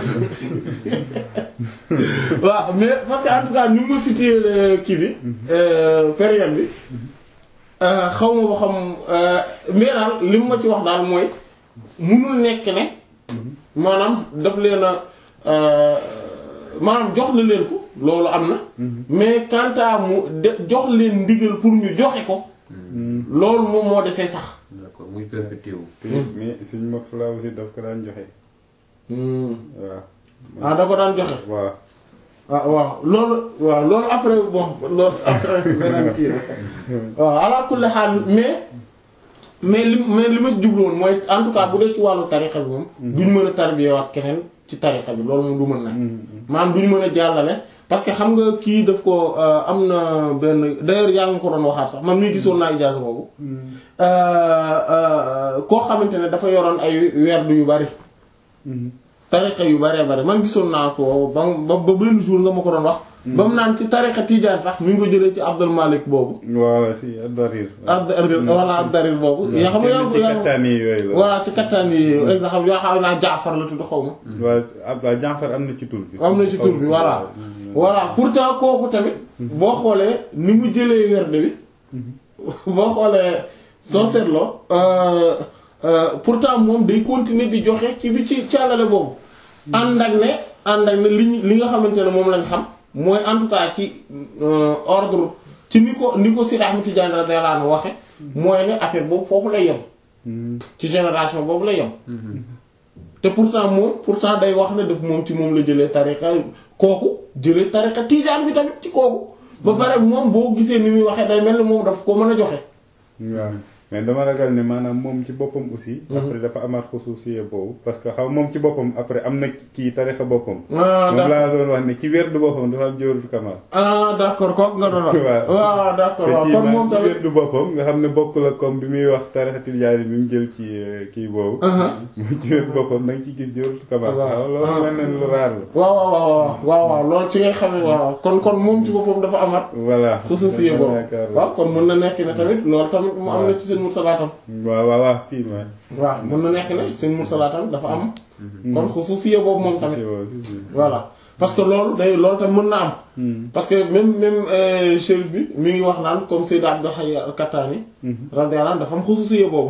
waaw mais parce que en tout cas ni mu situé le kii bi période bi xaw ma ba xam mais daal li mu ma ci wax daal mooy munul nekk ne maanaam daf leen a maanaam jox na leen ko loolu am na mais quant à mu de jox leen ndigal pour ñu joxe ko loolu moom moo desee sax d'accord muy perpétué wu. te mais suñ Mourtala aussi daf ko daan joxe waaw ah da ko daan joxe waaw ah waaw loolu waaw loolu après bon loolu après beneen kii la waaw ala kulli xaal mais mais li mais li ma jubloon mooy en tout cas bu dee ci wàllu tarixa bi moom duñ mën a tarbiyewaat keneen ci tarixa bi loolu moom du mën na maanaam duñ mën a jàllale parce que xam nga kii daf ko am na benn d'ailleurs yaa ngi ko doon waxaat sax man mii gisoon naa ijaaza boobu koo xamante ne dafa yoroon ay werdu yu bari tariqa yu baree bari man gisoon naa ko ba ba ba benn jour nga ma ko doon wax. ba mu naan ci tariqa tijaan sax mi ngi ko jëlee ci Abdul Malik boobu. waaw si ad-Darir. ad-Darir voilà ad-Darir boobu. yaa xam nga yaa ci kattaan yi yooyu la. voilà ci kattaan yi exemple yaa xam naa Jaafar la tudd xaw ma. waaw Abdou Jaafar am na ci tur bi. am na ci tur bi voilà. voilà pourtant kooku tamit. boo xoolee ni mu jëlee werde bi. boo xoolee soo seetloo. pourtant moom day continuer di joxe ci bi ci càllale boobu. ànd ak ne ànd ak ne li ñu li nga xamante ne moom lañ xam mooy en tout cas ci ordre ci ni ko ni ko Seydi Ahmad Tidiane radiyallahu anhu waxe mooy ne affaire boobu foofu lay yem. ci génération boobu lay yem. te pourtant moom pourtant day wax ne daf moom ci moom la jëlee tariqa kooku jëlee tariqa Tijaan bi tamit ci kooku. ba pare moom boo gisee ni muy waxee day mel ni moom daf ko mën a joxe. waaw mais dama ragal ne maanaam moom ci boppam aussi. après dafa amaat xusuusiye boobu. parce que xaw moom ci boppam après am na kii tarixa boppam. ah moom laa doon wax ne ci werdu boppam dafa am jawharatul kamal. ah d'accord kooku nga doon wax. waaw waaw d'accord waaw te kon ci moom ci tamit. werdu boppam nga xam ne bokk la comme bi muy wax tarixa tijaani bi mu jël ci kii boobu. mu ci werdu boppam da nga ciy gis jawharatul kamal. waaw waaw loolu mel na lu raar la. waaw waaw waaw waaw waaw loolu ci ngay xam ne waaw kon kon moom ci boppam dafa amaat. voilà. xususiye dama boobu yaakaar waaw kon mën na nekk ne tamit loolu tamit mu am na ci seen mursalaatam. waaw waaw waaw si ma. waaw mën na nekk ne seen mursalaatam dafa am. kon xususiye boobu moom tamit. si si. voilà parce que loolu day loolu tamit mën na am. parce que même même euh, chérif bi mi ngi wax naan comme Seydou Abdul Hayy al-Kattani. radiyallahu anhu dafa am xususiye boobu.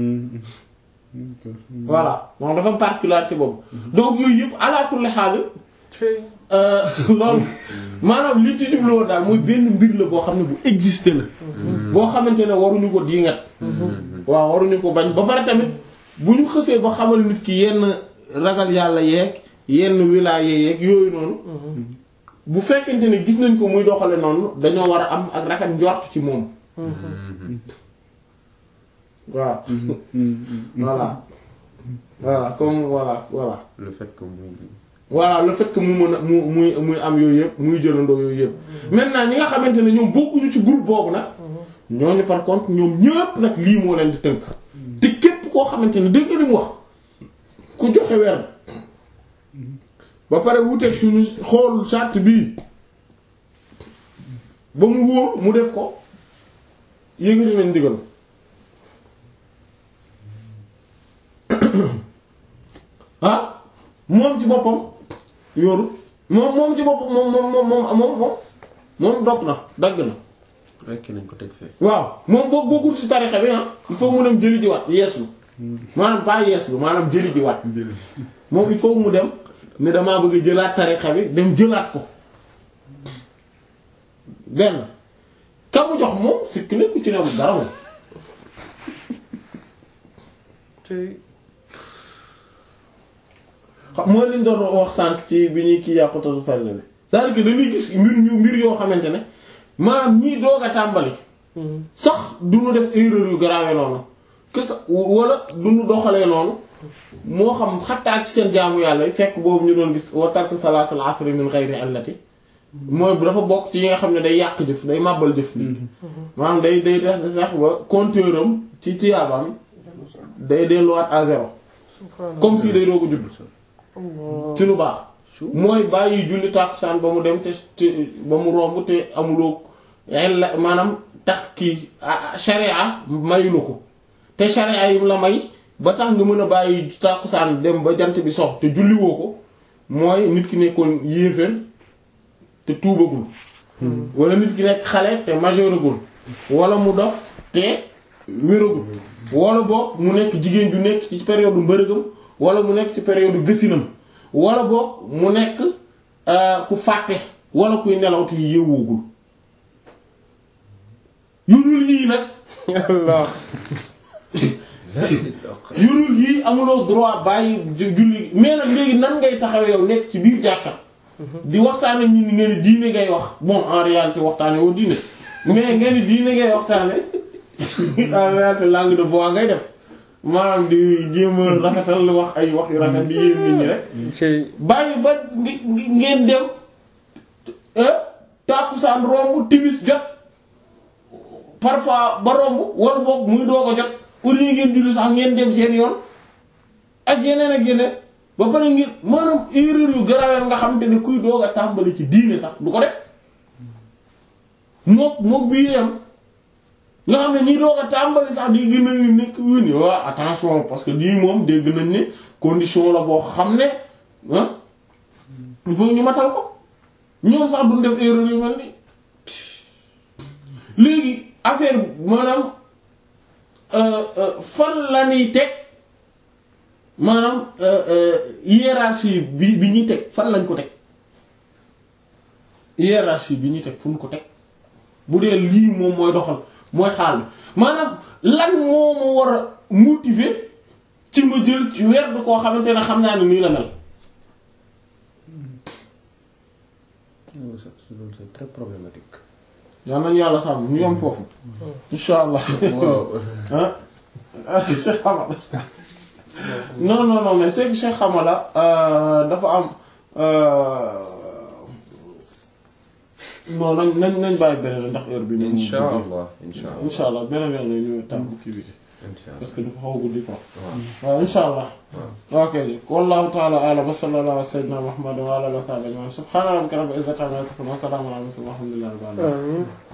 voilà moom dafa am particularité boobu. donc yooyu yëpp ala kulli xaal euh, loolu maanaam li ci jubloo daal mooy benn mbir la boo xam ne bu exister la. boo xamante ne waruñu ko diingat. waaw waruñu ko bañ ba pare tamit bu ñu xësee ba xamal nit ki yenn ragal yàlla yeeg yenn wilaya yeeg yooyu noonu. bu fekkente ne gis nañ ko muy doxale noonu dañoo war a am ak rafet njort ci moom. waaw. voilà. voilà comme voilà voilà. le fait que muy. voilà le fait que mu mën a mu muy muy am yooyu yëpp muy jëlandoo yooyu yëpp. maintenant ñi nga xamante ne ñoom bokkuñu ci groupe boobu nag. ñooñu par contre ñoom ñëpp nag lii moo leen di tënk. te képp koo xamante ne dégg nga li mu wax ku joxe weer ba pare wuteeg suñu xool charte bii ba mu wóor mu def ko yëngati nañ ndigal ah moom ci boppam yoru moom moom ci boppam moom moom moom moom moom moom moom dog na dagg na rekk nañ ko teg fee. waaw moom boo bokkul ci tarixa bi ah il faut mu dem jëli ji waat yeeslu maanaam pas yeeslu maanaam jëli ji waat moom il faut mu dem ne damaa bëgg a jëlaat tarixa bi dem jëlaat ko benn ka mu jox moom sikk nekku ci ne mu dara moom xam mooy liñ doon wax sànq ci bi ñuy kii yàqutatu farle bi c'est-à-dire que dañuy gis mbir ñu mbir yoo xamante ne maanaam ñii doog a tàmbali sax du ñu def erreur yu grave noonu que sa wala du ñu doxalee noonu moo xam xattaa ci seen jaamu yàlla yi fekk boobu ñu doon gis wa tark salaatul asri min ghayri allati mooy bu dafa bokk ci yi nga xam ne day yàq jëf day màbbal jëf nit maanaam day day tax tax ba compteur am ci tiyaabaam day delluwaat à zéro comme si day doog a judd ci lu baax mooy bàyyi julli tàkkusaan ba mu dem te te ba mu romb te amuloo la maanaam tax kii sharia mayu la ko te sharia yim la may ba tax nga mën a bàyyi tàkkusaan dem ba jant bi sox te julliwoo ko mooy nit ki nekkoon yéeféer te tuubagul wala nit ki nekk xale te majeuragul wala mu dof te wéragul wala boog mu nekk jigéen ju nekk ci période mbërëgam wala mu nekk ci période gësinam wala boog mu nekk ku fàtte wala kuy nelaw te yewwugul yurul yii nag Allah yurul yii amuloo droit bàyyi julli mais nag léegi nan ngay taxaw yow nekk ci biir jàkka di waxtaane ñi ni ngeen diine ngay wax bon en réalité waxtaane woo diine mais ngeen diine ngay waxtaane en réalité langue de bois ngay def maanaam di jéem a rafetal wax ay wax yu rafet di yéen nit ñi rek ci bàyyi ba ngi- ngi- ngeen dem tàkkusaan romb timis jot parfois ba romb wala boog muy doo ko jot au lieu ngeen julli sax ngeen dem seen yoon ak yeneen ak yeneen ba pare ngeen maanaam erreur yu garaween nga xamante ne kuy doog a tàmbali ci diine sax du ko def mook mook bii yam nga xam ne ñi doog a tàmbali sax di gën a nekk wéni waa attention parce que lii moom dégg nañ ne condition la boo xam ne ah il faut ñu matal ko ñoom sax duñ def erreur yu mel ni léegi affaire maanaam fan la ñuy teg maanaam hiérarchie bi bi ñuy teg fan lañ ko teg hiérarchie bi ñuy teg fu ñu ko teg bu dee lii moom mooy doxal mooy xaal bi maanaam lan moo ma war a motiver ci ma jël ci weer du koo xamante ne xam naa ne nii la mel loolu c'est très problématique. yal nañu yàlla sàmm ñu yom foofu insha allah waaw ah Cheikh Hamala non non non mais c'est que Cheikh Hamala euh, dafa am euh, non nañ nañ nañ bàyyi beneen ndax heure bi. moom incha allah incha allah incha allah beneen yoon la ñu tàmm kii bi incha parce allah que dafa xaw a guddi quoi. waaw waaw insha allah. waaw. ok wallahu ta'ala a'lam wa sallallahu ala sayyidina Muhammad wa ala alihi wa sahbihi ajma'in subhana rabbika rabbil izzati amma yasifun wa salamun ala al mursalin walhamdulillahi rabbil alamin amiin